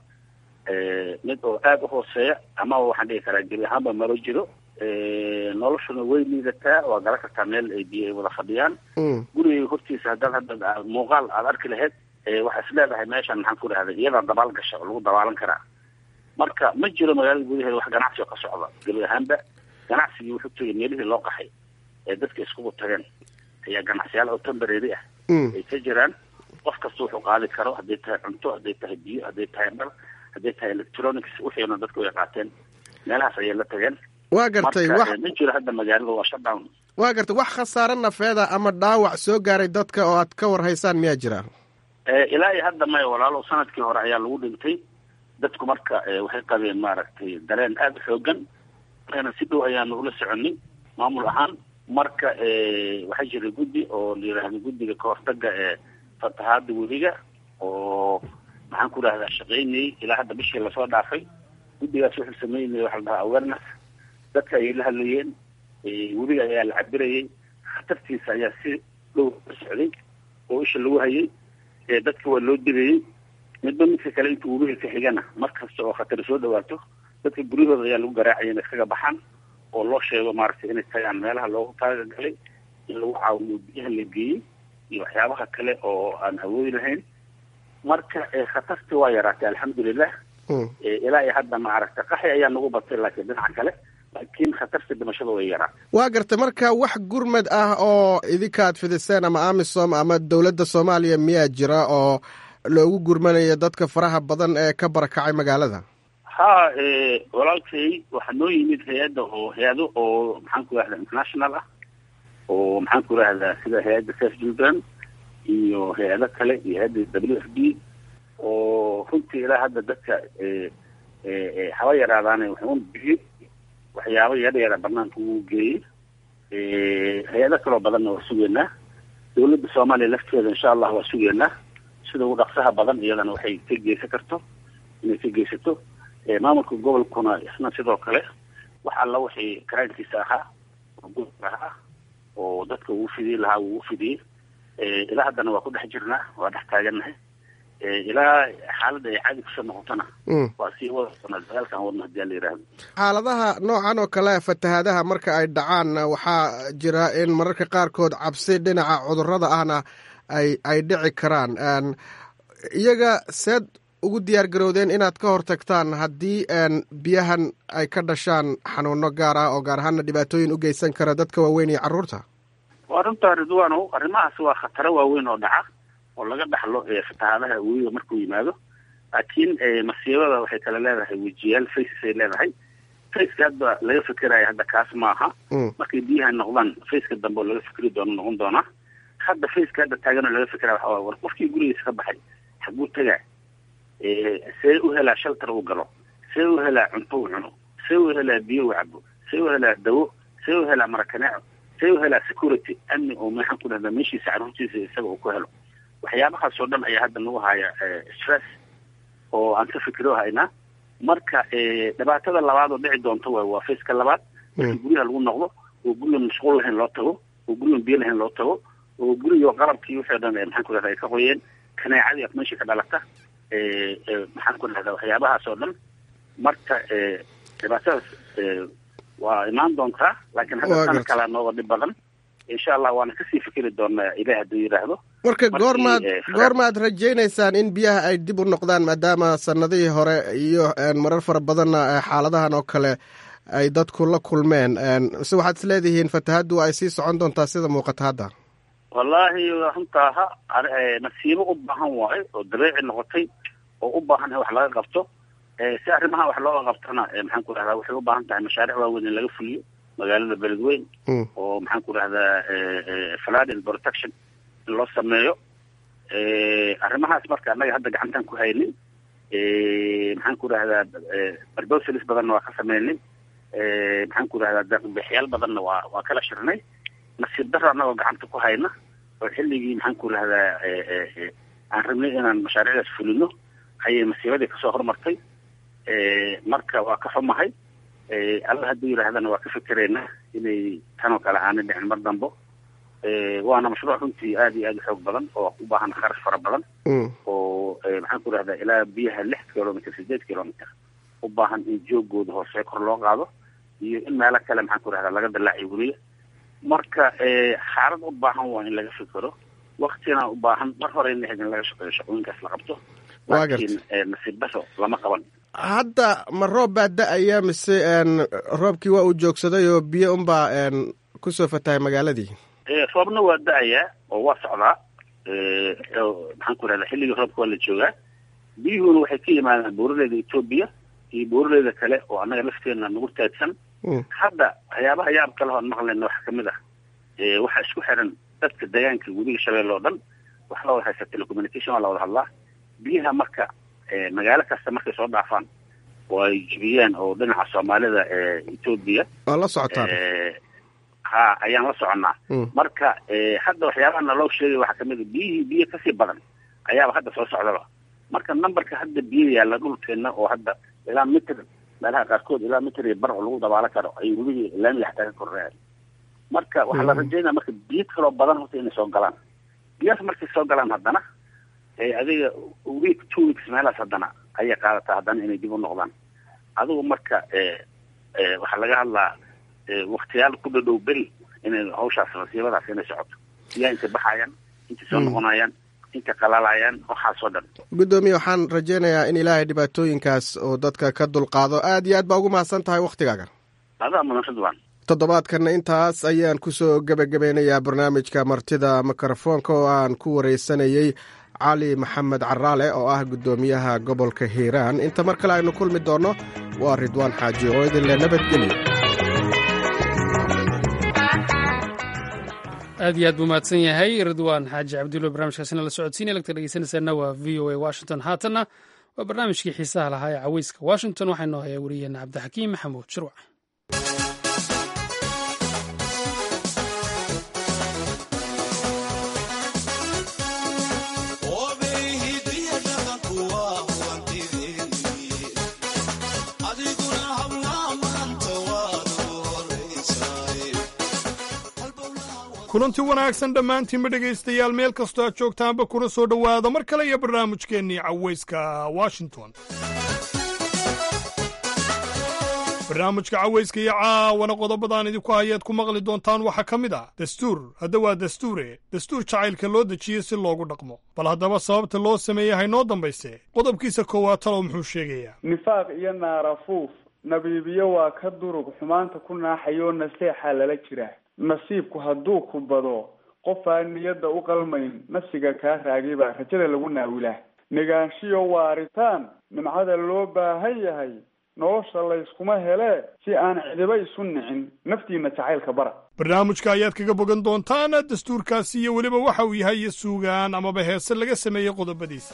mid oo aada u hooseeya ama waxaan dhigi karaa gebi ahaanba malo jiro noloshuna way liidataa waa garan kartaa meel ay biyo ay wada fadhiyaan gurigay hortiisa haddaad hadda muuqaal aada arki lahayd waxaa is leedahay meeshan maxaan ku dhahday iyadaa dabaal gasha oo lagu dabaalan karaa marka ma jiro magaalada gudaheeda wax ganacsi oo ka socda gebi ahaanba ganacsigii wuxuu tegay meelihii loo qaxay ee dadka iskugu tageen ayaa ganacsiyaal oo tembarary ah ay ka jiraan qof kasta wuxuu qaadi karo hadday tahay cunto hadday tahay biyo hadday tahay dhar hadday tahay electronics wixiina dadku way qaateen meelahaas ayay la tageen waa gartay wax ma jiro hadda magaalada waa shutdown waa gartay wax khasaare nafeeda ama dhaawac soo gaaray dadka oo aad ka warhaysaan miyaa jira ilaa iyo hadda maya walaalo sanadkii hore ayaa lagu dhintay dadku marka waxay qabeen maaragtay dareen aada u xoogan markana si dhow ayaanu ula soconay maamul ahaan marka waxaa jira guddi oo la yidhaahdo guddiga kahortaga ee fatahaada weliga oo maxaan ku dhahdaa shaqaynayay ilaa hadda bishii lasoo dhaafay guddigaas wuxuu sameynaya waxa la dhahaa awareness dadka ayay la hadlayeen weliga ayaa la cabirayay khatartiisa ayaa si dhow la socday oo isha lagu hayay dadka waa loo digayay midba midka kale intuu weliga ka xigana mar kasta oo khatar soo dhawaato dadka guryahooda ayaa lagu garaacaya inay iskaga baxaan oo loo sheego maaragtay inay tagaan meelaha loogu taagagalay in lagu caawiyo biyaha la geeyey iyo waxyaabaha kale oo aan awoodi lahayn marka khatartii waa yaraatay alxamdulilah ilaa iyo hadda maaragta qaxi ayaa nagu batay laakiin dhinaca kale laakiin khatarta dhimashada way yaraa waa gartay marka wax gurmad ah oo idinkaad fidiseen ama amisom ama dowladda soomaaliya miyaa jira oo loogu gurmanayo dadka faraha badan ee ka barakacay magaalada ha walaalkay waxaa noo yimid hay-adda oo hay-ado oo maxaan ku rahdaa international ah oo maxaan ku rahdaa sida hay-adda safe children iyo hay-ado kale iyo hay-adda w f d oo runtii ilaa hadda dadka haba yaraadaane wuxuun bixiyey waxyaabo yara yara banaanka uu geeyey hay-ado kaloo badanna waa sugeynaa dawladda soomaaliya lafteeda insha allah waa sugeynaa sida ugu dhaqsaha badan iyadana waxay ka geysan karto inay ka geysato maamulka gobolkuna isna sidoo kale wax alla wixii karaankiisa ahaa oo gobolka ahaa oo dadka uu fidiyey lahaa uu ufidiyey ilaa haddana waa ku dhex jirnaa waa dhex taagannahay ilaa xaaladda ay caadi kusoo noqotona waa sii wada doonaa dagaalkan wadna hadii la yidhaahdo xaaladaha noocan oo kale fatahaadaha marka ay dhacaan waxaa jira in mararka qaarkood cabsi dhinaca cudurrada ahna ay ay dhici karaan iyaga seed ugu diyaar garowdeen inaad ka hortagtaan haddii biyahan ay ka dhashaan xanuuno gaar ah oo gaar ahaana dhibaatooyin u geysan kara dadka waaweyn iyo carruurta waa runtaa ridwaanow arrimahaas waa khataro waaweyn oo dhaca oo laga dhaxlo fatahaadaha webiga markuu yimaado laakiin masiibada waxay kale leedahay wejiyaal faces ay leedahay faceka hadda laga fikerayo hadda kaas maaha markay biyaha noqdaan faceka dambe oo laga fikri doono noqon doonaa hadda faceka hadda taaganoo laga fikera waxa waay war qofkii gurigiisa ka baxay xaguu tagaa see u helaa shaltar uu galo see u helaa cunto uu cuno see u helaa biyo uu cabo see u helaa dawo see u helaa marakaneeco see u helaa security amni oo maxaan ku dhahdaa meeshiisa carruurtiisa isaga uu ku helo waxyaabahaas oo dhan ayaa hadda nagu haya stress oo aan ka fikiro haynaa marka dhibaatada labaad oo dhici doonto waay waa faceka labaad markii guryaha lagu noqdo oo gurigan mashquul lahayn loo tago oo gurigan biyo lahayn loo tago oo guriga qalabkii wixii o dhan maxaan ku dhahdaa ay ka qoyeen kaneecadii af meesha ka dhalata maxaan ku dhahdaa waxyaabahaas oo dhan marka dhibaatadaas waa imaan doontaa laakiin hadda sana kalaa nooga dhib badan insha allah waana kasii fikiri doonaa ilaah hadduu yidhaahdo marka goormaad goormaad rajaynaysaan in biyaha ay dib u noqdaan maadaama sanadihii hore iyo marar fara badanna xaaladahan oo kale ay dadku la kulmeen mise waxaad is leedihiin fatahaddu ay sii socon doontaa sida muuqata hadda wallaahi runtaa ha masiibo u baahan waayo oo dabeeci noqotay oo u baahan in wax laga qabto si arrimaha wax looga qabtona maxaan ku dhahdaa waxay u baahan tahay mashaariic waaweyn in laga fuliyo magaalada beledweyn oo maxaan ku dhahdaa flooding protection in loo sameeyo arrimahaas marka annaga hadda gacantaan ku haynin maxaan ku dhahdaa barbosalis badanna waa ka sameynay maxaan ku dhahdaa deeqbixiyaal badanna waa waa kala shirnay nasiib daro annagoo gacanta ku hayna oo xilligii maxaan ku dhahdaa aan rabnay inaan mashaariicdaas fulino ayay masiibadii kasoo hormartay marka waa ka xumahay alla hadduu yidhaahdana waa ka fikeraynaa inay tanoo kale aanay dhicin mar dambo waana mashruuc runtii aad iyo aad u xoog badan oo u baahan kharash fara badan oo maxaan ku dhahdaa ilaa biyaha lix kilomitr sideed kilomitr u baahan in joogooda hoose kor loo qaado iyo in meelo kale maxaan ku dhahdaa laga dallaaciyo weliya marka xaalad u baahan waa in laga fikero waktina u baahan mar hore in in laga shaqeeyo shaqooyinkaas la qabto laakiin nasiib daro lama qaban hadda ma roob baa da-aya mise roobkii waa uu joogsaday oo biyo unbaa kusoo fatahay magaaladii roobna waa da-ayaa oo waa socdaa maxaan ku rahdaa xilligii roobka waa la joogaa biyuhuna waxay ka yimaadaan buuraleyda etoobiya iyo buuraleyda kale oo annaga lafteena nagu taagsan hadda waxyaabaha yaab kale hoon maqlayna waxaa kamid ah waxaa isku xiran dadka deegaanka webiga shabeelle oo dhan wax la wada haysta telecommunication waa la wada hadlaa biyaha marka magaalo kasta markay soo dhaafaan oo ay jibiyaan oo dhinaca soomaalida etoobiya waa la socotaan ha ayaan la soconnaa marka hadda waxyaabaha naloo sheegay waxaa kamid a biyihii biyo kasii badan ayaaba hadda soo socdaba marka numberka hadda biyo yaalla dhulkeena oo hadda ilaa mitr meelaha qaarkood ilaa mitr iyo bar oo lagu dabaalo karo ay weliga laamiga xataa ka korreeyaan marka waxaa la rajaynaya marka biyo kaloo badan horta inay soo galaan biyahaas markay soo galaan haddana adiga week two weeks meelahaas haddana ayay qaadataa haddana inay dib u noqdaan adigu marka waxaa laga hadlaa waktiyaal ku dhadhow beri inay hawshaas masiibadaas inay socoto biyaha intay baxayaan intay soo noqonayaan intay qalaalayaan waxaasoo dhan guddoomiye waxaan rajaynayaa in ilaahay dhibaatooyinkaas oo dadka ka dulqaado aad iyo aad baa ugu mahadsan tahay waktigaaga adaa mudan ridwan toddobaadkanna intaas ayaan kusoo gebagabeynayaa barnaamijka martida mikrofoonka oo aan ku wareysanayey cali maxamed caraale oo ah guddoomiyaha gobolka hiiraan inta mar kale aynu kulmi doonno waa ridwaan xaaji oo idinle nabadgelyo aad iyo aad buu mahadsan yahay ridwaan xaaji cabdulla barnamijkaasina la socodsiinaya lagta dhegeysanaysaana waa v o a washington haatanna waa barnaamijkii xiisaha lahaa ee caweyska washington waxaa inoo hayaa wariyeena cabdixakiim maxamuud shirwac kulanti wanaagsan dhammaantiinba dhegaystayaal meel kastoo aad joogtaanba kuna soo dhowaada mar kale iyo barnaamijkeennii cawayska washington barnaamijka cawayska iyo caawana qodobadaan idinku hayaad ku maqli doontaan waxaa ka mid ah dastuur hadda waa dastuure dastuur jacaylka loo dejiyo si loogu dhaqmo bal haddaba sababta loo sameeyey haynoo dambayse qodobkiisa koowaad talow muxuu sheegayaa nifaaq iyo naarafuuf nabiibiyo waa ka durug xumaanta ku naaxayoo naseexaa lala jiraa nasiibku hadduu ku bado qof aan niyadda u qalmayn nafsiga kaa raagay baa rajada lagu naawilaa negaanshiyo waaritaan nimcada loo baahan yahay nolosha layskuma helee si aan cidiba isu nicin naftiina jacaylka bara barnaamijka ayaad kaga bogan doontaan dastuurkaasi iyo weliba waxa uu yahay iyo suugaan amaba heese laga sameeyey qodobadiisa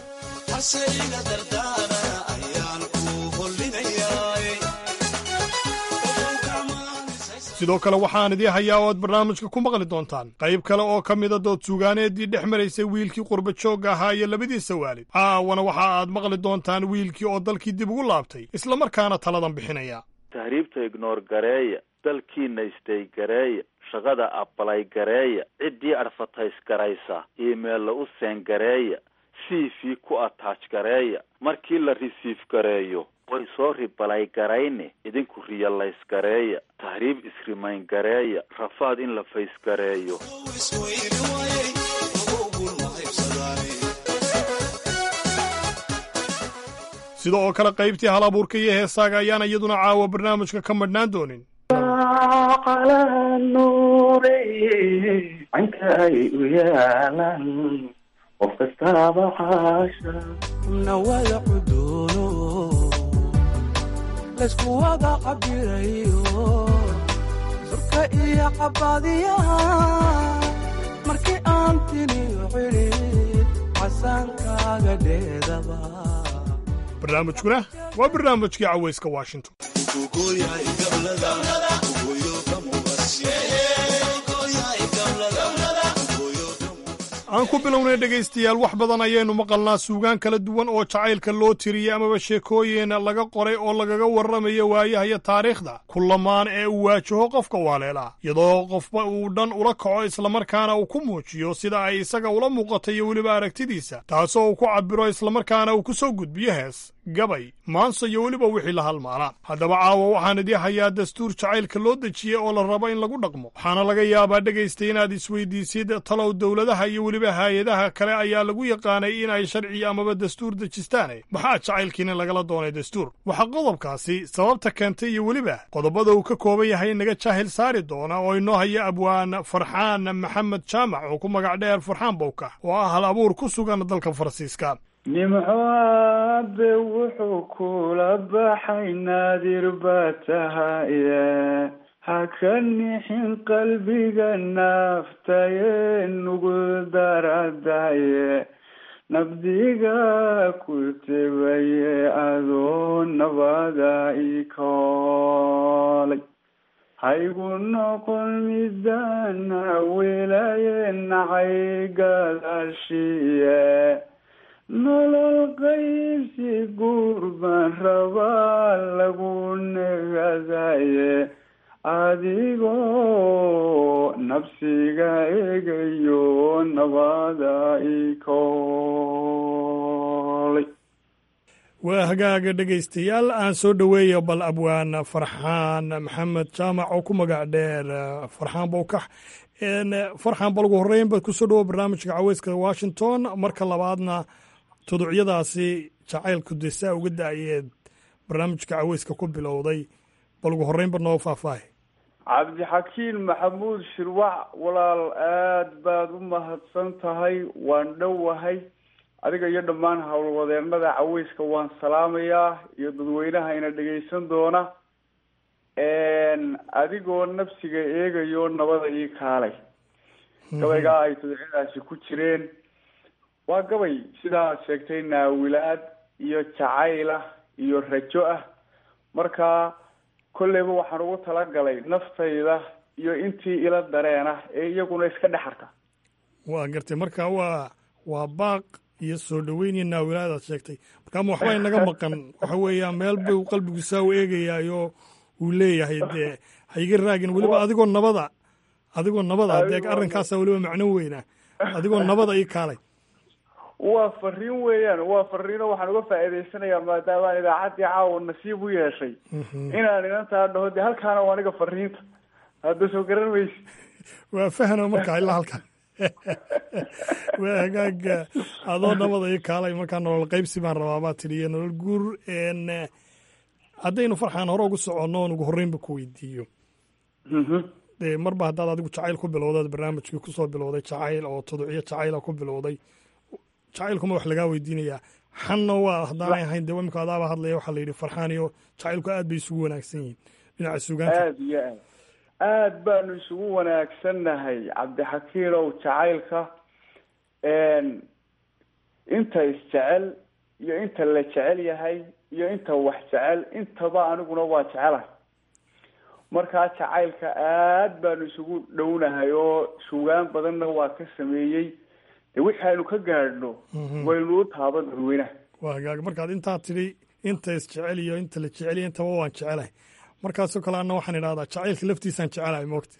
sidoo kale waxaan idii hayaa oo aad barnaamijka ku maqli doontaan qayb kale oo ka mida dood suugaaneedii dhex maraysay wiilkii qurba joogga ahaa iyo labadiisa waalid caawana waxa aad maqli doontaan wiilkii oo dalkii dib ugu laabtay islamarkaana taladan bixinaya tahriibta ignoor gareeya dalkiina istay gareeya shaqada abalay gareeya ciddii adfatays garaysa iimeella u seen gareeya c v ku ataaj gareeya markii la risiif gareeyo way soo ribalay garayne idinku riyalays gareeya tahriib isrimayn gareeya rafaad in la fays gareeyo sida oo kale qaybtii hal abuurka iyo heesaaga ayaan iyaduna caawa barnaamijka ka madhnaan doonin qof kastaaba xaasha nawada cuduuno laysku wada cabirayo surka iyo cabadiyaha markii aan tiniyo cidhid casaankaaga dheedaba barnaamijkuna waa barnaamijkii cawayska washington aan ku bilownay dhegaystayaal wax badan ayaynu maqalnaa suugaan kala duwan oo jacaylka loo tiriyey amaba sheekooyin laga qoray oo lagaga warramayo waayaha iyo taariikhda kulamaan ee uu waajaho qofka waaleela iyadoo qofba uu dhan ula kaco islamarkaana uu ku muujiyo sida ay isaga ula muuqato iyo weliba aragtidiisa taasoo uu ku cabbiro islamarkaana uu ku soo gudbiyo hees gabay maanso iyo weliba wixii la halmaanaa haddaba caawa waxaan idii hayaa dastuur jacaylka loo dejiyey oo la rabo in lagu dhaqmo waxaana laga yaabaa dhegaystay inaad isweydiisid talow dowladaha iyo weliba haay-adaha kale ayaa lagu yaqaanay in ay sharci amaba dastuur dejistaane maxaa jacaylkiina lagala doonay dastuur waxaa qodobkaasi sababta keentay iyo weliba qodobada uu ka kooban yahay naga jaahil saari doona oo inoo haya abwaan farxaan maxamed jaamac oo ku magac dheer farxaan bowka oo ah hal abuur ku sugan dalka faransiiska nimco aabe wuxuu kula baxay naadir baa tahaye ha ka nixin qalbiga naaftaye nugu daradaye nabdiga ku tebaye adoo nabada ikoolay haygu noqon midana welaye nacay gadaashiye nolol qaybsi guur baan rabaa lagu negadaye adigoo nabsiga egayo nabada ikoolay waa hagaaga dhegaystayaal aan soo dhoweeya bal abwaan farxaan maxamed jaamac oo ku magac dheer farxaan bowkax farxaan bal ugu horreyn baad kusoo dhawo barnaamijka caweyska washington marka labaadna tuducyadaasi jacaylku de saa uga da-yeed barnaamijka caweyska ku bilowday bal ugu horreynba noo faahfaahi cabdixakiin maxamuud shirwac walaal aad baad u mahadsan tahay waan dhowahay adiga iyo dhammaan howlwadeennada caweyska waan salaamayaa iyo dadweynaha ina dhegaysan doona adigoo nafsiga eegayo nabada ii kaalay gabaygaa ay tudcadaasi ku jireen waa gabay sidaa aad sheegtay naawilaad iyo jacayl ah iyo rajo ah marka kolleyba waxaan ugu talagalay naftayda iyo intii ila dareen ah ee iyaguna iska dhexarka waa gartay marka waa waa baaq iyo soo dhoweyn iyo naawilaad aad sheegtay marka ama waxba inaga maqan waxa weeyaan meel buu qalbigu saa u eegayaayo uu leeyahay dee haiga raagin weliba adigoo nabada adigoo nabada dee arrinkaasa weliba macno weyna adigoo nabada ii kaalay waa fariin weeyaan waa fariino waxaan uga faa'iidaysanayaa maadaamaan idaacaddii caawa nasiib u yeeshay inaan inantaa dhaho dee halkaana waa aniga fariinta hadda soo garan maysi waa fahno markaa ilaa halkan waa hagaaga adoo nabada ii kaalay markaa nolol qaybsi baan rabaa baa tidhi iyo nolol guur haddaynu farxaan hore ugu soconno oon ugu horreynba ku weydiiyo dee marba haddaad adigu jacayl ku bilowdaad barnaamijkii kusoo bilowday jacayl oo toducyo jacayla ku bilowday jacaylkuma wax lagaa weydiinayaa xanna waa haddaanay ahayn dee imika adaaba hadlaya waxaa la yidhi farxaan iyo jacaylku aad bay isugu wanaagsan yihiin dhinaca sugaanta aad iyo aad aad baanu isugu wanaagsannahay cabdixakiinow jacaylka inta isjecel iyo inta la jecel yahay iyo inta wax jecel intaba aniguna waa jecelahay markaa jacaylka aad baanu isugu dhownahay oo sugaan badanna waa ka sameeyey de wixii aynu ka gaadhno waynu u taaban dadweynaha waa hagaag markaad intaa tidhi inta isjecel iyo inta la jeceliya intaba waan jecelahay markaasoo kale anna waxaan idhahdaa jacaylka laftiisaan jecelahay moogta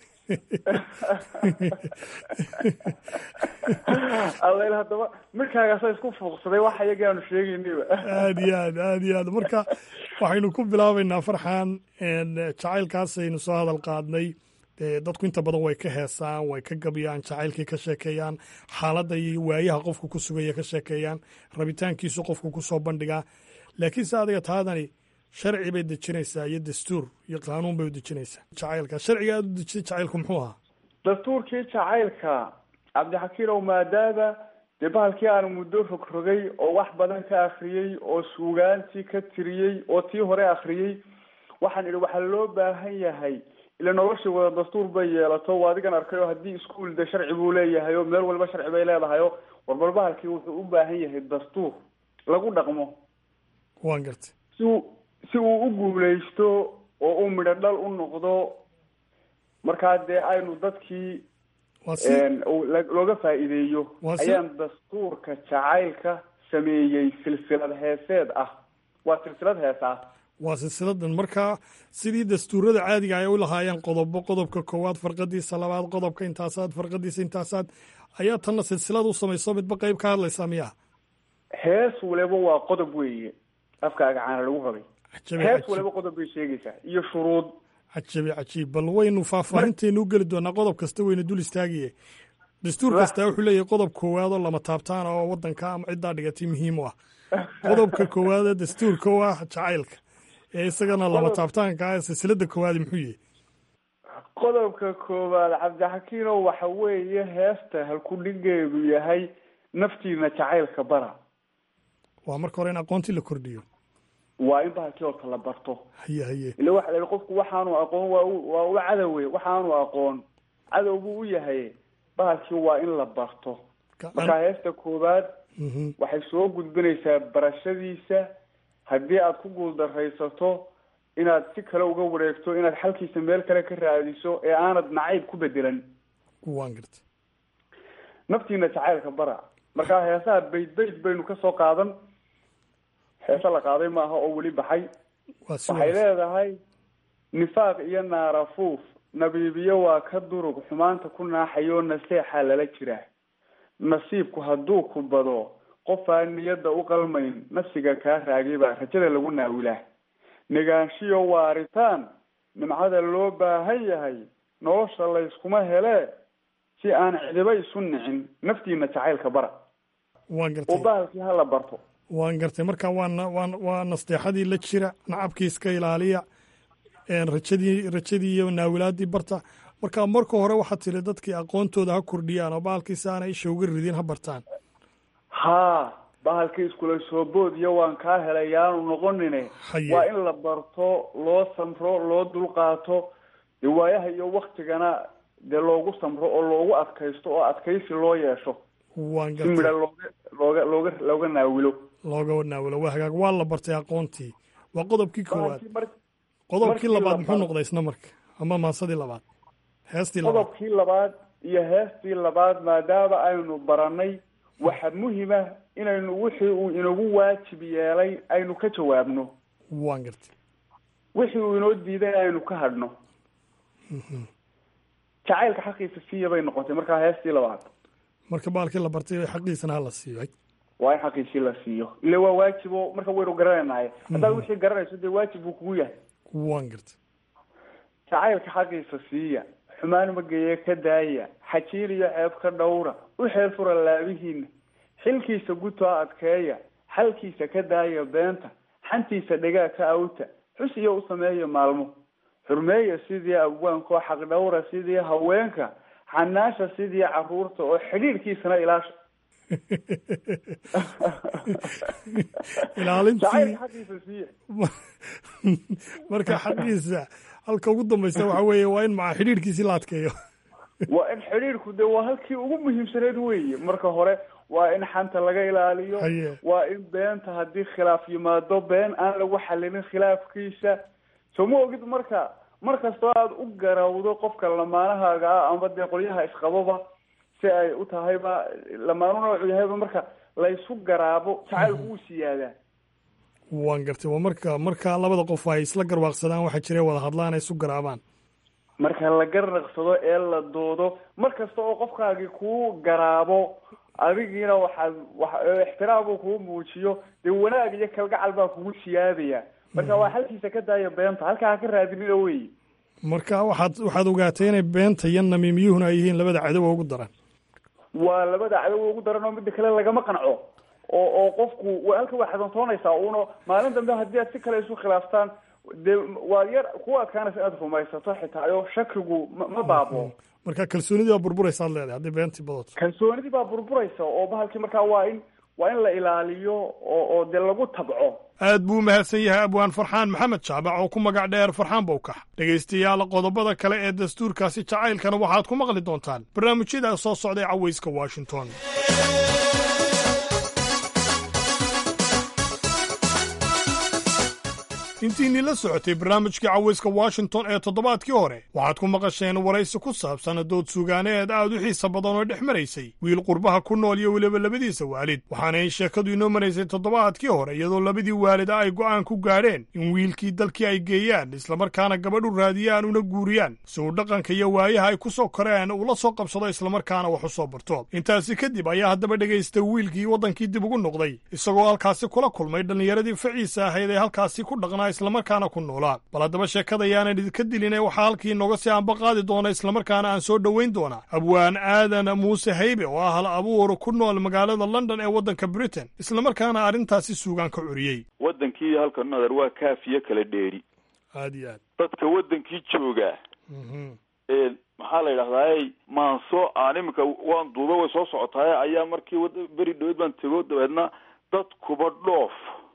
alla haddaba midkaagaasa isku fuuqsaday wax iyaga aanu sheegaynayba aad iyo aad aad iyo aad marka waxaynu ku bilaabaynaa farxan jacaylkaasaynu soo hadal qaadnay dadku inta badan way ka heesaan way ka gabyaan jacaylkii ka sheekeeyaan xaaladda iyo waayaha qofku ku sugaya ka sheekeeyaan rabitaankiisu qofku kusoo bandhigaa laakiinse adiga taadani sharci bay dejinaysaa iyo dastuur iyo qaanuun bay u dejinaysaa jacaylka sharciga aad u dejisay jacaylku muxuu ahaa dastuurkii jacaylka cabdixakiinow maadaama dee bahalkii aan muddo rogrogay oo wax badan ka akriyey oo suugaantii ka tiriyey oo tii hore akriyey waxaan idhi waxaa loo baahan yahay ila noloshii wada dastuur bay yeelato waa adigan arkay oo haddii iskuol de sharci buu leeyahay oo meel walba sharci bay leedahay oo warbal bahalkii wuxuu u baahan yahay dastuur lagu dhaqmo waan gartay si uu si uu u guuleysto oo uu midho dhal u noqdo markaa dee aynu dadkii looga faa'iideeyo ayaan dastuurka jacaylka sameeyey silsilad heeseed ah waa silsilad heesa ah waa silsiladan markaa sidii dastuurada caadiga ay u lahaayeen qodobo qodobka koowaad farqadiisa labaad qodobka intaasaad farqadiisa intaasaad ayaa tanna silsilad u samayso midba qeyb ka hadlaysaa miyaa hees waliba waa qodob weeye afkaaga caana lagu rabay hees waliba qodob bay sheegaysaa iyo shuruud cajabi cajiib bal waynu faahfaahinteenu u geli doonaa qodob kasta waynu dul istaagiye dastuur kastaa wuxuu leeyahay qodob koowaad oo lama taabtaan oo wadanka ama ciddaa dhigatay muhiim u ah qodobka koowaadee dastuurka u ah jacaylka ee isagana lama taabtaanka ah silsilada koowaadi muxuu yihi qodobka koowaad cabdixakiinow waxa weeye heesta halkudhigeedu yahay naftiina jacaylka bara waa marka hore in aqoontii la kordhiyo waa in bahalkii horta la barto haye haye ila waxa la yihi qofku waxaanu aqoon waa u waa u cadowe waxaanu aqoon cadow buu u yahay bahalkii waa in la barto marka heesta koowaad waxay soo gudbinaysaa barashadiisa haddii aad ku guuldaraysato inaad si kale uga wareegto inaad xalkiisa meel kale ka raadiso ee aanad nacayb ku bedelan waan garta naftiina jacaylka bara markaa heesaha bayd bayd baynu kasoo qaadan heese la qaaday maaha oo weli baxay waxay leedahay nifaaq iyo naarafuuf nabiibiyo waa ka durug xumaanta ku naaxayoo naseexaa lala jiraa nasiibku hadduu ku bado qofaan niyadda u qalmayn nafsiga kaa raagay baa rajada lagu naawilaa negaanshiyo waaritaan nimcada loo baahan yahay nolosha layskuma helee si aan cidiba isu nicin naftiina jacaylka bara waan gartay oo bahalkii hala barto waan gartay marka waa waa waa nasteexadii la jira nacabkii iska ilaaliya rajadii rajadii iyo naawilaadii barta marka marka hore waxaad tiri dadkii aqoontooda ha kordhiyaan oo bahalkiisa aanay isha uga ridin ha bartaan haa bahalkii iskula soo boodiyo waan kaa helay yaanu noqonine Haye. waa in la barto loo samro loo dulqaato dee waayaha iyo waktigana dee loogu samro oo loogu adkaysto oo adkaysi loo yeesho waan si midha gartay looga looga looga looga naawilo looga naawilo waa hagaag waa la bartay aqoontii waa qodobkii koowaad Bahalkii mar- qodobkii markii labaad la muxuu baro- noqday isna marka ama maasadii labaad heestii labaad qodobkii labaad iyo heestii labaad maadaama aynu baranay waxa muhima inaynu wixii uu inagu waajib yeelay aynu ka jawaabno waan gartay wixii uu inoo diiday aynu ka hadhno jacaylka xaqiisa siiya bay noqotay markaa heestii labaad marka baalkii la bartay xaqiisana ha la siiyo waa in xaqiisii la siiyo ile waa waajibo marka waynu garanaynahay haddaad wixii garanayso dee waajib buu kugu yahay waan gartay jacaylka xaqiisa siiya xumaan mageeye ka daaya xajiil iyo ceeb ka dhowra u xeel fura laabihiina xilkiisa gutaa adkeeya xalkiisa ka daaya beenta xantiisa dhegaa ka awta xus iyo u sameeya maalmo xurmeeya sidii abwaanka oo xaq dhowra sidii haweenka xanaasha sidii caruurta oo xidhiidhkiisana ilaasha ilaalintii jacaylka xaqiisa siiya marka xaqiisa halka ugu dambaysa waxa weeye waa in maca xidhiidhkiisii la adkeeyo waa in xidhiidhku de waa halkii ugu muhiimsaneed weeye marka hore waa in xanta laga ilaaliyo Haye. waa in beenta haddii khilaaf yimaado been aan lagu xalinin khilaafkiisa soo ma ogid marka mar kastoo aada u garawdo qofka lamaanahaaga ah ama dee qolyaha isqababa si ay u tahayba lamaanu noocu yahayba marka laysu garaabo jacaylku wuu siyaadaa waan gartay waa marka marka labada qof ay isla garwaaqsadaan waxaa jira wada hadlaan ay isu garaabaan marka la garnaqsado ee la doodo mar kasta oo qofkaagii kuu garaabo adigiina waxaad wa ixtiraam uu kuu muujiyo dee wanaag iyo kalgacal baa kugu siyaadaya marka waa halkiisa ka daaya beenta halkaa ha ka raadinina wey marka waxaad waxaad ogaatay inay beenta iyo namiimiyuhuna ay yihiin labada cadow ugu daran waa labada cadow ugu daran oo midda kale lagama qanco oo oo qofku wa- halka waa xadantoonaysaa uno maalin dambe haddii aad si kale isu khilaaftaan dee waa yar ku adkaanaysa inaad rumaysato xitaa oo shakigu ma ma baabo marka kalsoonidii baa burburaysaad leedahay haddii beentii badato kalsoonidii baa burburaysa oo bahalkii markaa waa in waa in la ilaaliyo oo oo dee lagu tabco aad buu u mahadsan yahay abwaan farxaan maxamed jaabac oo ku magac dheer farxaan bowkax dhegaystayaal qodobada kale ee dastuurkaasi jacaylkana waxaad ku maqli doontaan barnaamijyada soo socday cawayska washington intiinii la socotay barnaamijkii cawayska washington ee toddobaadkii hore waxaad ku maqasheen waraysi ku saabsan dood sugaaneed aad u xiisa badan oo dhex maraysay wiil qurbaha ku nool iyo weliba labadiisa waalid waxaana ay sheekadu inoo maraysay toddobaadkii hore iyadoo labadii waalida ay go'aan ku gaadheen in wiilkii dalkii ay geeyaan islamarkaana gabadhu raadiyaan una guuriyaan si uu dhaqanka iyo waayaha ay ku soo koreen ula soo qabsado islamarkaana wax u soo barto intaasi kadib ayaa haddaba dhegaysta wiilkii waddankii dib ugu noqday isagoo halkaasi kula kulmay dhallinyaradii faciisa ahayd ee halkaasi ku dhaqnaa islamarkaana ku noolaa bal haddaba sheekada yaanan idinka dilin ee waxaa halkii inooga sii anba qaadi doona islamarkaana aan soo dhoweyn doonaa abwaan aadan muuse haybe oo ah hal abuur ku nool magaalada london ee waddanka britain islamarkaana arrintaasi suugaan ka curiyey waddankii halka nadar waa kaafiyo kala dheeri aad iyo aad dadka waddankii jooga ee maxaa la yidhahdaa maanso aan iminka waan duuba way soo socotaay ayaa markii wad- beri dhaweyd baan tego dabeedna dadkuba dhoof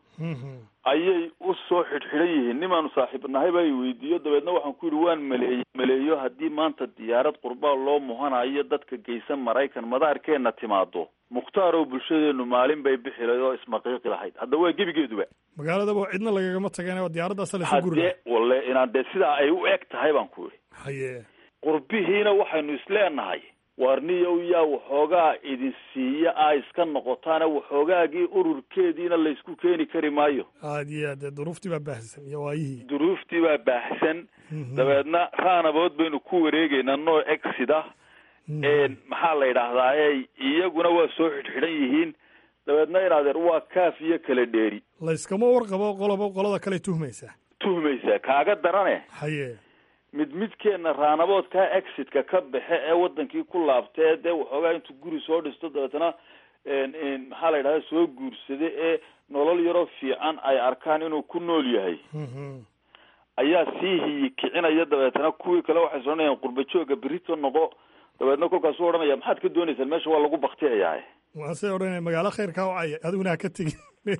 ayay u soo xidhxidhan yihiin nimaanu saaxiib nahay baa i weydiiyo dabeedna waxaan ku yidhi waan maleeye maleeyo haddii maanta diyaarad qurbaa loo muhanayo dadka geysan maraykan madaarkeenna timaado mukhtaar oo bulshadeenu maalin bay bixi lahayd oo ismaqiiqi lahayd hadda waa gebigeeduba magaaladaba cidna lagagama tageen oo diyaaraddaasa laysu guriga haddee walle inaan dee sidaa ay u eg tahay baan ku yidhi haye qurbihiina waxaynu isleenahay waarniyow yaa waxoogaa idin siiya a iska noqotaana waxoogaagii ururkeediina laysku keeni kari maayo aad iyo aad dee duruuftii baa baahsan iyo waayihii duruuftii baa baahsan dabeedna raanabood baynu ku wareegeynaa nooc exida maxaa la yidhaahdaa e iyaguna waa soo xidhxidhan yihiin dabeedna in adeer waa kaaf iyo kala dheeri layskama warqabo qoloba qolada kale tuhmaysaa tuhmaysaa kaaga darane haye mid midkeenna raanaboodkaa exitka ka baxe ee wadankii ku laabta ee dee waxoogaa intuu guri soo dhisto dabeetana maxaa la yidhahda soo guursada ee nolol yaroo fiican ay arkaan inuu ku nool yahay ayaa sii hiyi kicinaya dabeetana kuwii kale waxay soonayaan qurba jooga berito noqo dabeetna kolkaasuu odhanaya maxaad ka doonaysaan meesha waa lagu baktiyayaa waase odhanaya magaalo khayrkaa wacaya adiguna ha ka tegin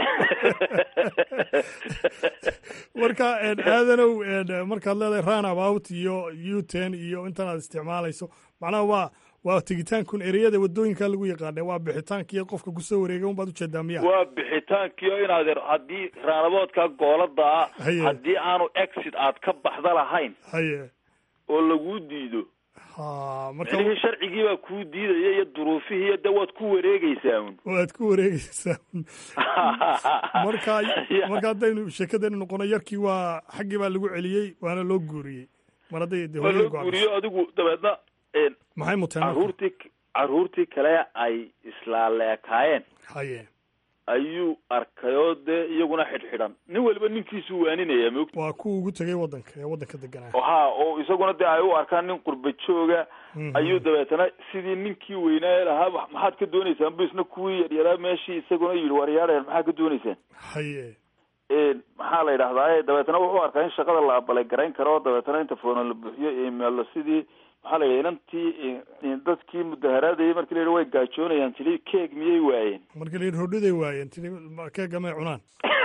marka aadanow markaad leedahay run about iyo uten iyo intan aad isticmaalayso macnaha waa waa tegitaankun ereyada wadooyinka lagu yaqaana waa bixitaankii qofka kusoo wareegay unbaad ujeedaa miya waa bixitaankii oo inaad haddii raanaboodka goolada ah haddii aanu exit aad ka baxda lahayn haye oo laguu diido ha melihii sharcigii baa kuu diidaya iyo duruufihii iyo de waad ku wareegeysaa un waad ku wareegeysaa un marka marka haddaynu sheekadaynu noqono yarkii waa xaggii baa lagu celiyey waana loo guuriyey mar hadday de waa loo guuriyo adigu dabeedna maxay muteen caruurtii caruurtii kale ay islaaleekaayeen haye ayuu arkayoo dee iyaguna xidhxidhan nin waliba ninkiisuu waaninaya moogta waa kuwa ugu tegay waddanka ee waddanka deganaa ha oo isaguna dee ay u arkaan nin qurba jooga ayuu dabeetana sidii ninkii weynaa lahaa maxaad ka dooneysaan bu isna kuwii yaryaraa meeshii isaguna yidhi waryaadheen maxaa ka dooneysaan haye maxaa la yidhahdaa dabeetana wuxuu arkaa in shaqada la abalay garayn karo dabeetana inta foona la buuxiyo emailo sidii maxaa la yidhi inantii dadkii mudaharaadayay markii la yidhi way gaajoonayaan tili keeg miyay waayeen markii la yidhi rodhiday waayeen tili keega may cunaan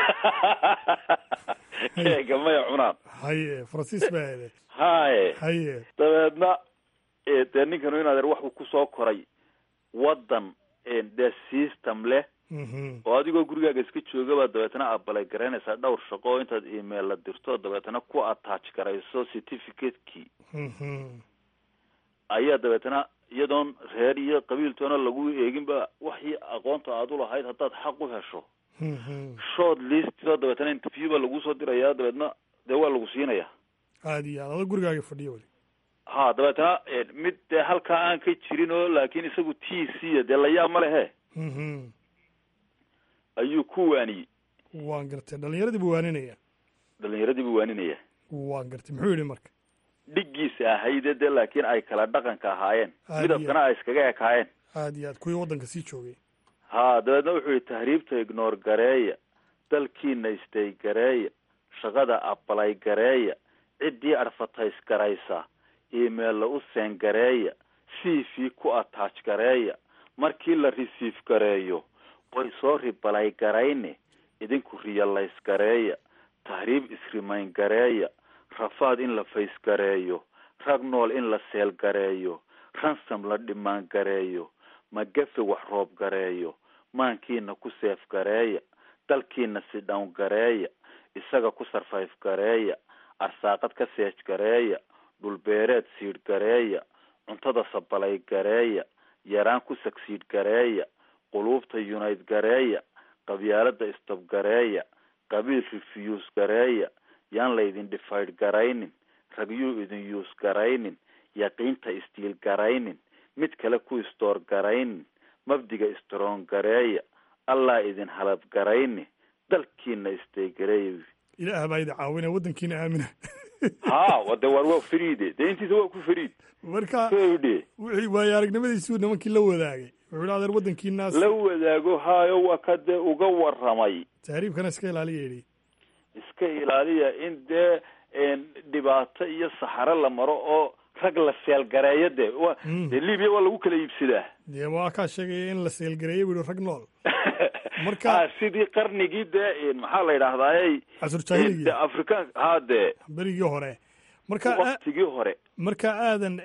keega may cunaan haye faransiis baa ede haye haye dabeedna dee ninkanu in adeer waxuu kusoo koray waddan dee system leh oo adigoo gurigaaga iska joogabaa dabeetana abalay garaynaysaa dhowr shaqo intaad email la dirto dabeetana ku attach garayso certificate-kii ayaa dabeetana iyadoon reer iyo qabiiltoona lagu eeginba waxii aqoonta aad u lahayd haddaad xaq u hesho short listoo dabeetana interview baa lagu soo dirayaa dabeetna dee waa lagu siinaya aad iyo aad ado gurigaaga fadhiyo weli ha dabeetana mid dee halkaa aan ka jirin oo laakiin isagu t c dee layaab ma lehe ayuu ku waaniyey waan gartay dhalinyaradii buu waaninaya dhalinyaradii buu waaninaya waan gartay muxuu yidhi marka dhiggiisa ahayde dee laakiin ay kala dhaqanka ahaayeen midabkana ay iskaga ekaayeen aad iyo aad kuwii waddanka sii joogay ha dabeedna wuxuu yihi tahriibta ignoor gareeya dalkiina istay gareeya shaqada abalay gareeya ciddii advertise garaysa emailla u seen gareeya c v ku attach gareeya markii la receive gareeyo way soo ribalay garayne idinku realize gareeya tahriib isrimayn gareeya rafaad in la fays gareeyo rag nool in la seel gareeyo ransom la dhimaan gareeyo magafe wax roob gareeyo maankiina ku seef gareeya dalkiina si dhown gareeya isaga ku sarfayf gareeya arsaaqad ka seej gareeya dhulbeereed siidh gareeya cuntada sabalay gareeya yaraan ku sagsiidh gareeya quluubta yunayd gareeya qabyaalada istab gareeya qabiil refuse gareeya yaan laydin dhifaydh garaynin ragyuu idin yuus garaynin yaqiinta istiil garaynin mid kale ku istoor garaynin mabdiga istroon gareeya allaa idin halab garayni dalkiina istay gareeya ilaah baa idin caawina waddankiina aamina ha wade war waa fariide dee intiisa waa ku fariid marka de wixii waayo aragnimadiisuu nimankii la wadaagay wuxuu yidhi adeer waddankiinaas la wadaago haayo waa ka dee uga warramay tahriibkana iska ilaaliya yidhi iska ilaaliya in dee dhibaato iyo saxaro la maro oo rag la seelgareeyo de wa dee libiya waa lagu kala iibsadaa dee waa kaa sheegaya in la seelgareeyo buu yihi rag nool marka sidii qarnigii dee maxaa la yidhahdaaye casur afrikaan ha dee berigii hore marka waktigii hore marka aadan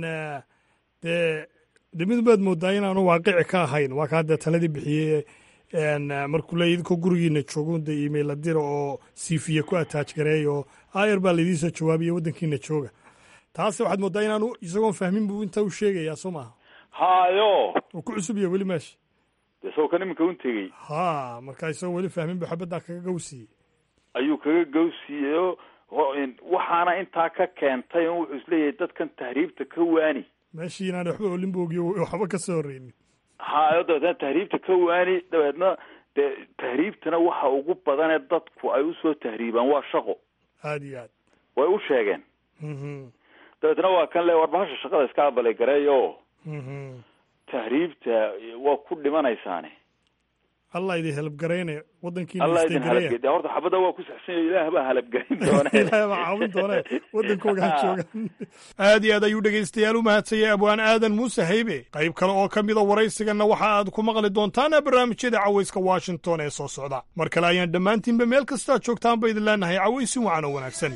dee de mid baad moodaa inaanu waaqici ka ahayn waa kaa dee taladii bixiyey markuu le idinkoo gurigiina joogo de email la dira oo sifiya ku attach gareeya oo ayar baa laidiin soo jawaabiya waddankiina jooga taas waxaad moodaa inaanu isagoon fahmin buu intaa u sheegayaa soo maaha hayo uu ku cusub yahay weli meesha dee isagoo kan iminka un tegey ha marka isagoo weli fahmin bu xabaddaa kaga gawsiiyey ayuu kaga gawsiiyey oo waxaana intaa ka keentay in wuxuu isleeyahay dadkan tahriibta ka waani meeshii inaan waxba olin bu ogiyo waxba ka soo horreynin hayo dabeetna tahriibta ka waani dabeedna dee tahriibtana waxa ugu badanee dadku ay usoo tahriibaan waa shaqo aada iyo aad way u sheegeen dabeetna waa kan le war bahasha shaqada iska abalay gareeyo tahriibta waa ku dhimanaysaane allah idin halabgaraynaya waddankiina allah idin istagaraya halabgeda horta xabadda waa ku saxsanya ilaah baa halabgelin doona ilaahay baa caawin doone waddankooga ha joogan aad iyo aad ayuu dhegaystayaal u mahadsanyay abwaan aadan muuse haybe qayb kale oo ka mida waraysiganna waxa aad ku maqli doontaan barnaamijyada cawayska washington ee soo socda mar kale ayaan dhammaantiinba meel kastaa joogtaan ba idin leenahay cawaysin wacan oo wanaagsan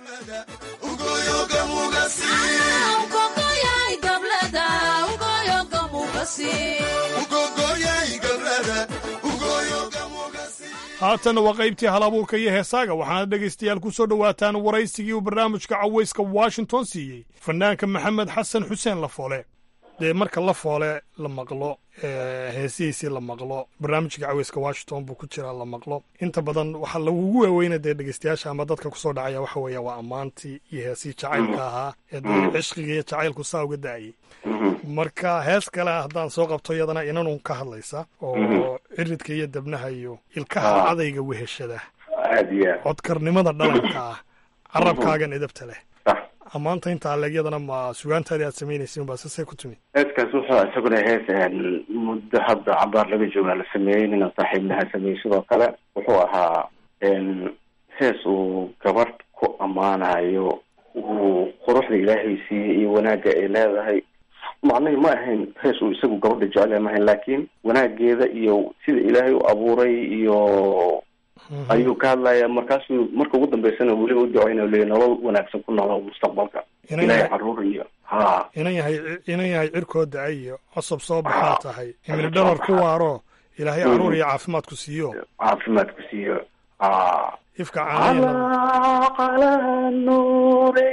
haatanna waa qaybtii hal abuurka iyo heesaaga waxaana dhegaystayaal ku soo dhowaataan waraysigii uu barnaamijka cawayska washington siiyey fanaanka maxamed xasan xuseen lafoole dee marka lafoole la maqlo heesihiisii la maqlo barnaamijka cawayska washington buu ku jiraa la maqlo inta badan waxaa lagugu waaweyna dee dhegaystayaasha ama dadka kusoo dhacaya waxa weeya waa ammaantii iyo heesihii jacaylka ahaa ee dee cishqiga iyo jacaylku saa uga da'ayay marka hees kale haddaan soo qabto iyadana inanun ka hadlaysa oo ciridka iyo dabnaha iyo ilkaha cadayga weheshada aad iyo aad codkarnimada dhalanka ah carabkaagan edabta leh ammaanta inta aleegyadana ma sugaantaadii aad samaynaysin baa sasay ku timi heeskaas wuxuu isaguna hees muddo hadda cabaar laga joogaa la sameeyey nina saaxiibnaha sameeyey sidoo kale wuxuu ahaa hees uu gabadh ku ammaanayo uu quruxda ilaahay siiyey iyo wanaagga ay leedahay macnahi ma ahayn hees uu isagu gabadha jecel ma ahayn laakiin wanaageeda iyo sida ilaahay u abuuray iyo ayuu ka hadlaya markaasuu marka ugu dambeysana weliba u duceynayo leeyahy nolol wanaagsan ku noolo mustaqbalka ilaahay caruur iyo ha inan yahay inan yahay cirkoo da-ay iyo cosob soo baxaa tahay imili dharar ku waaro ilaahay caruur iyo caafimaad ku siiyo caafimaad ku siiyo ha ifka calaqala nuure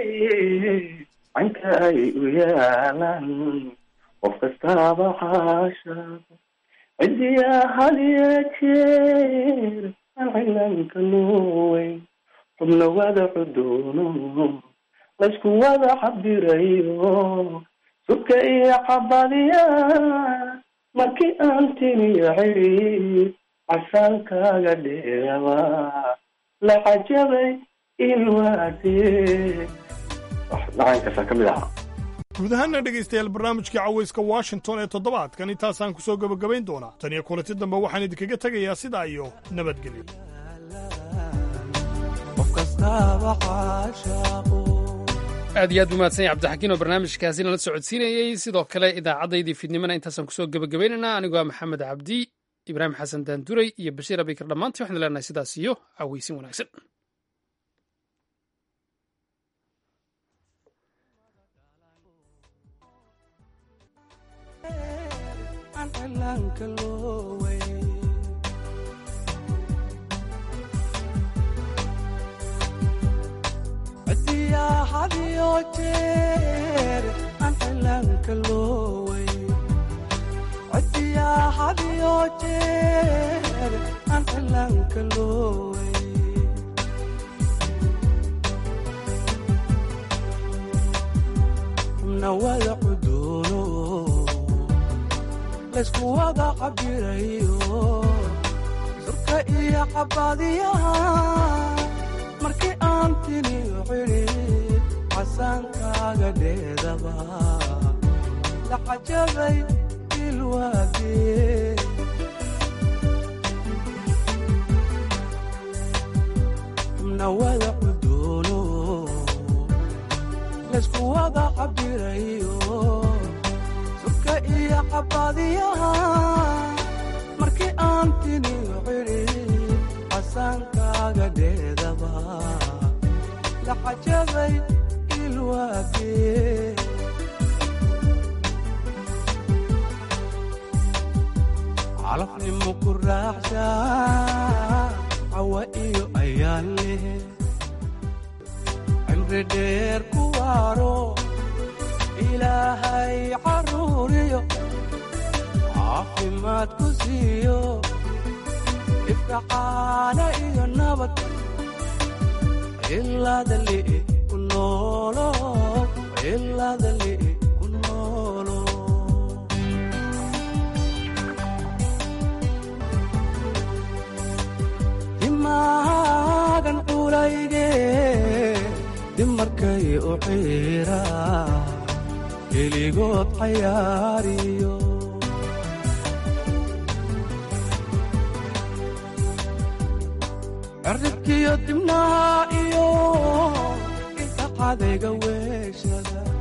canka ay u yaalan qof kastaaba xaasha cidiya hadiya jeer cilanka luweyn xubna wada cudoono laysku wada cabirayo subka iyo cabadiya markii aan tiniyo xidhiid casaankaaga dheeraba la cajabay ilwaadee dhacankaasaa ka mid ahaa guud ahaana dhegaystayaal barnaamijkii cawayska washington ee toddobaadkan intaasaan ku soo gebagabayn doonaa tan iyo kulanti dambe waxaan idinkaga tegayaa sidaa iyo nabadgelyo aad iyo aad buu mahadsan yahay cabdixakiin oo barnaamijkaasi nala socodsiinayey sidoo kale idaacaddaydii fiidnimana intaasaan kusoo gebagabaynaynaa anigoo ah maxamed cabdi ibraahim xasan daanduray iyo bashiir abikar dhammaantii waxaan leenahay sidaas iyo cawaysin wanaagsan cidiyaa hadiyo jeer aan cilaanka looway cidiyaa hadiyo jeer aan cilaanka looway xubna wada cudoono laysku wada cabirayo surka iyo cabadiyaha markii aan tiniyo xidhiid casaankaaga dheedaba la cajabay ilwaadee xubna wada cudoono laysku wada cabirayo surka iyo cabadiyaha markii aan tiniyo xidhiid casaankaaga dheedaba la cajabay ilwaadee calafnimo ku raaxsha cawa iyo ayaan leh cimri dheer ku waaro ilaahay caruuriyo caafimaad ku siiyo ifkacaana iyo nabad ilaadali ku noolo ilaadali ku noolo dimaagan culayge dimarkay u xiira keligood cayaariyo cirribkiyo dibnaha iyo inta cadayga weeshada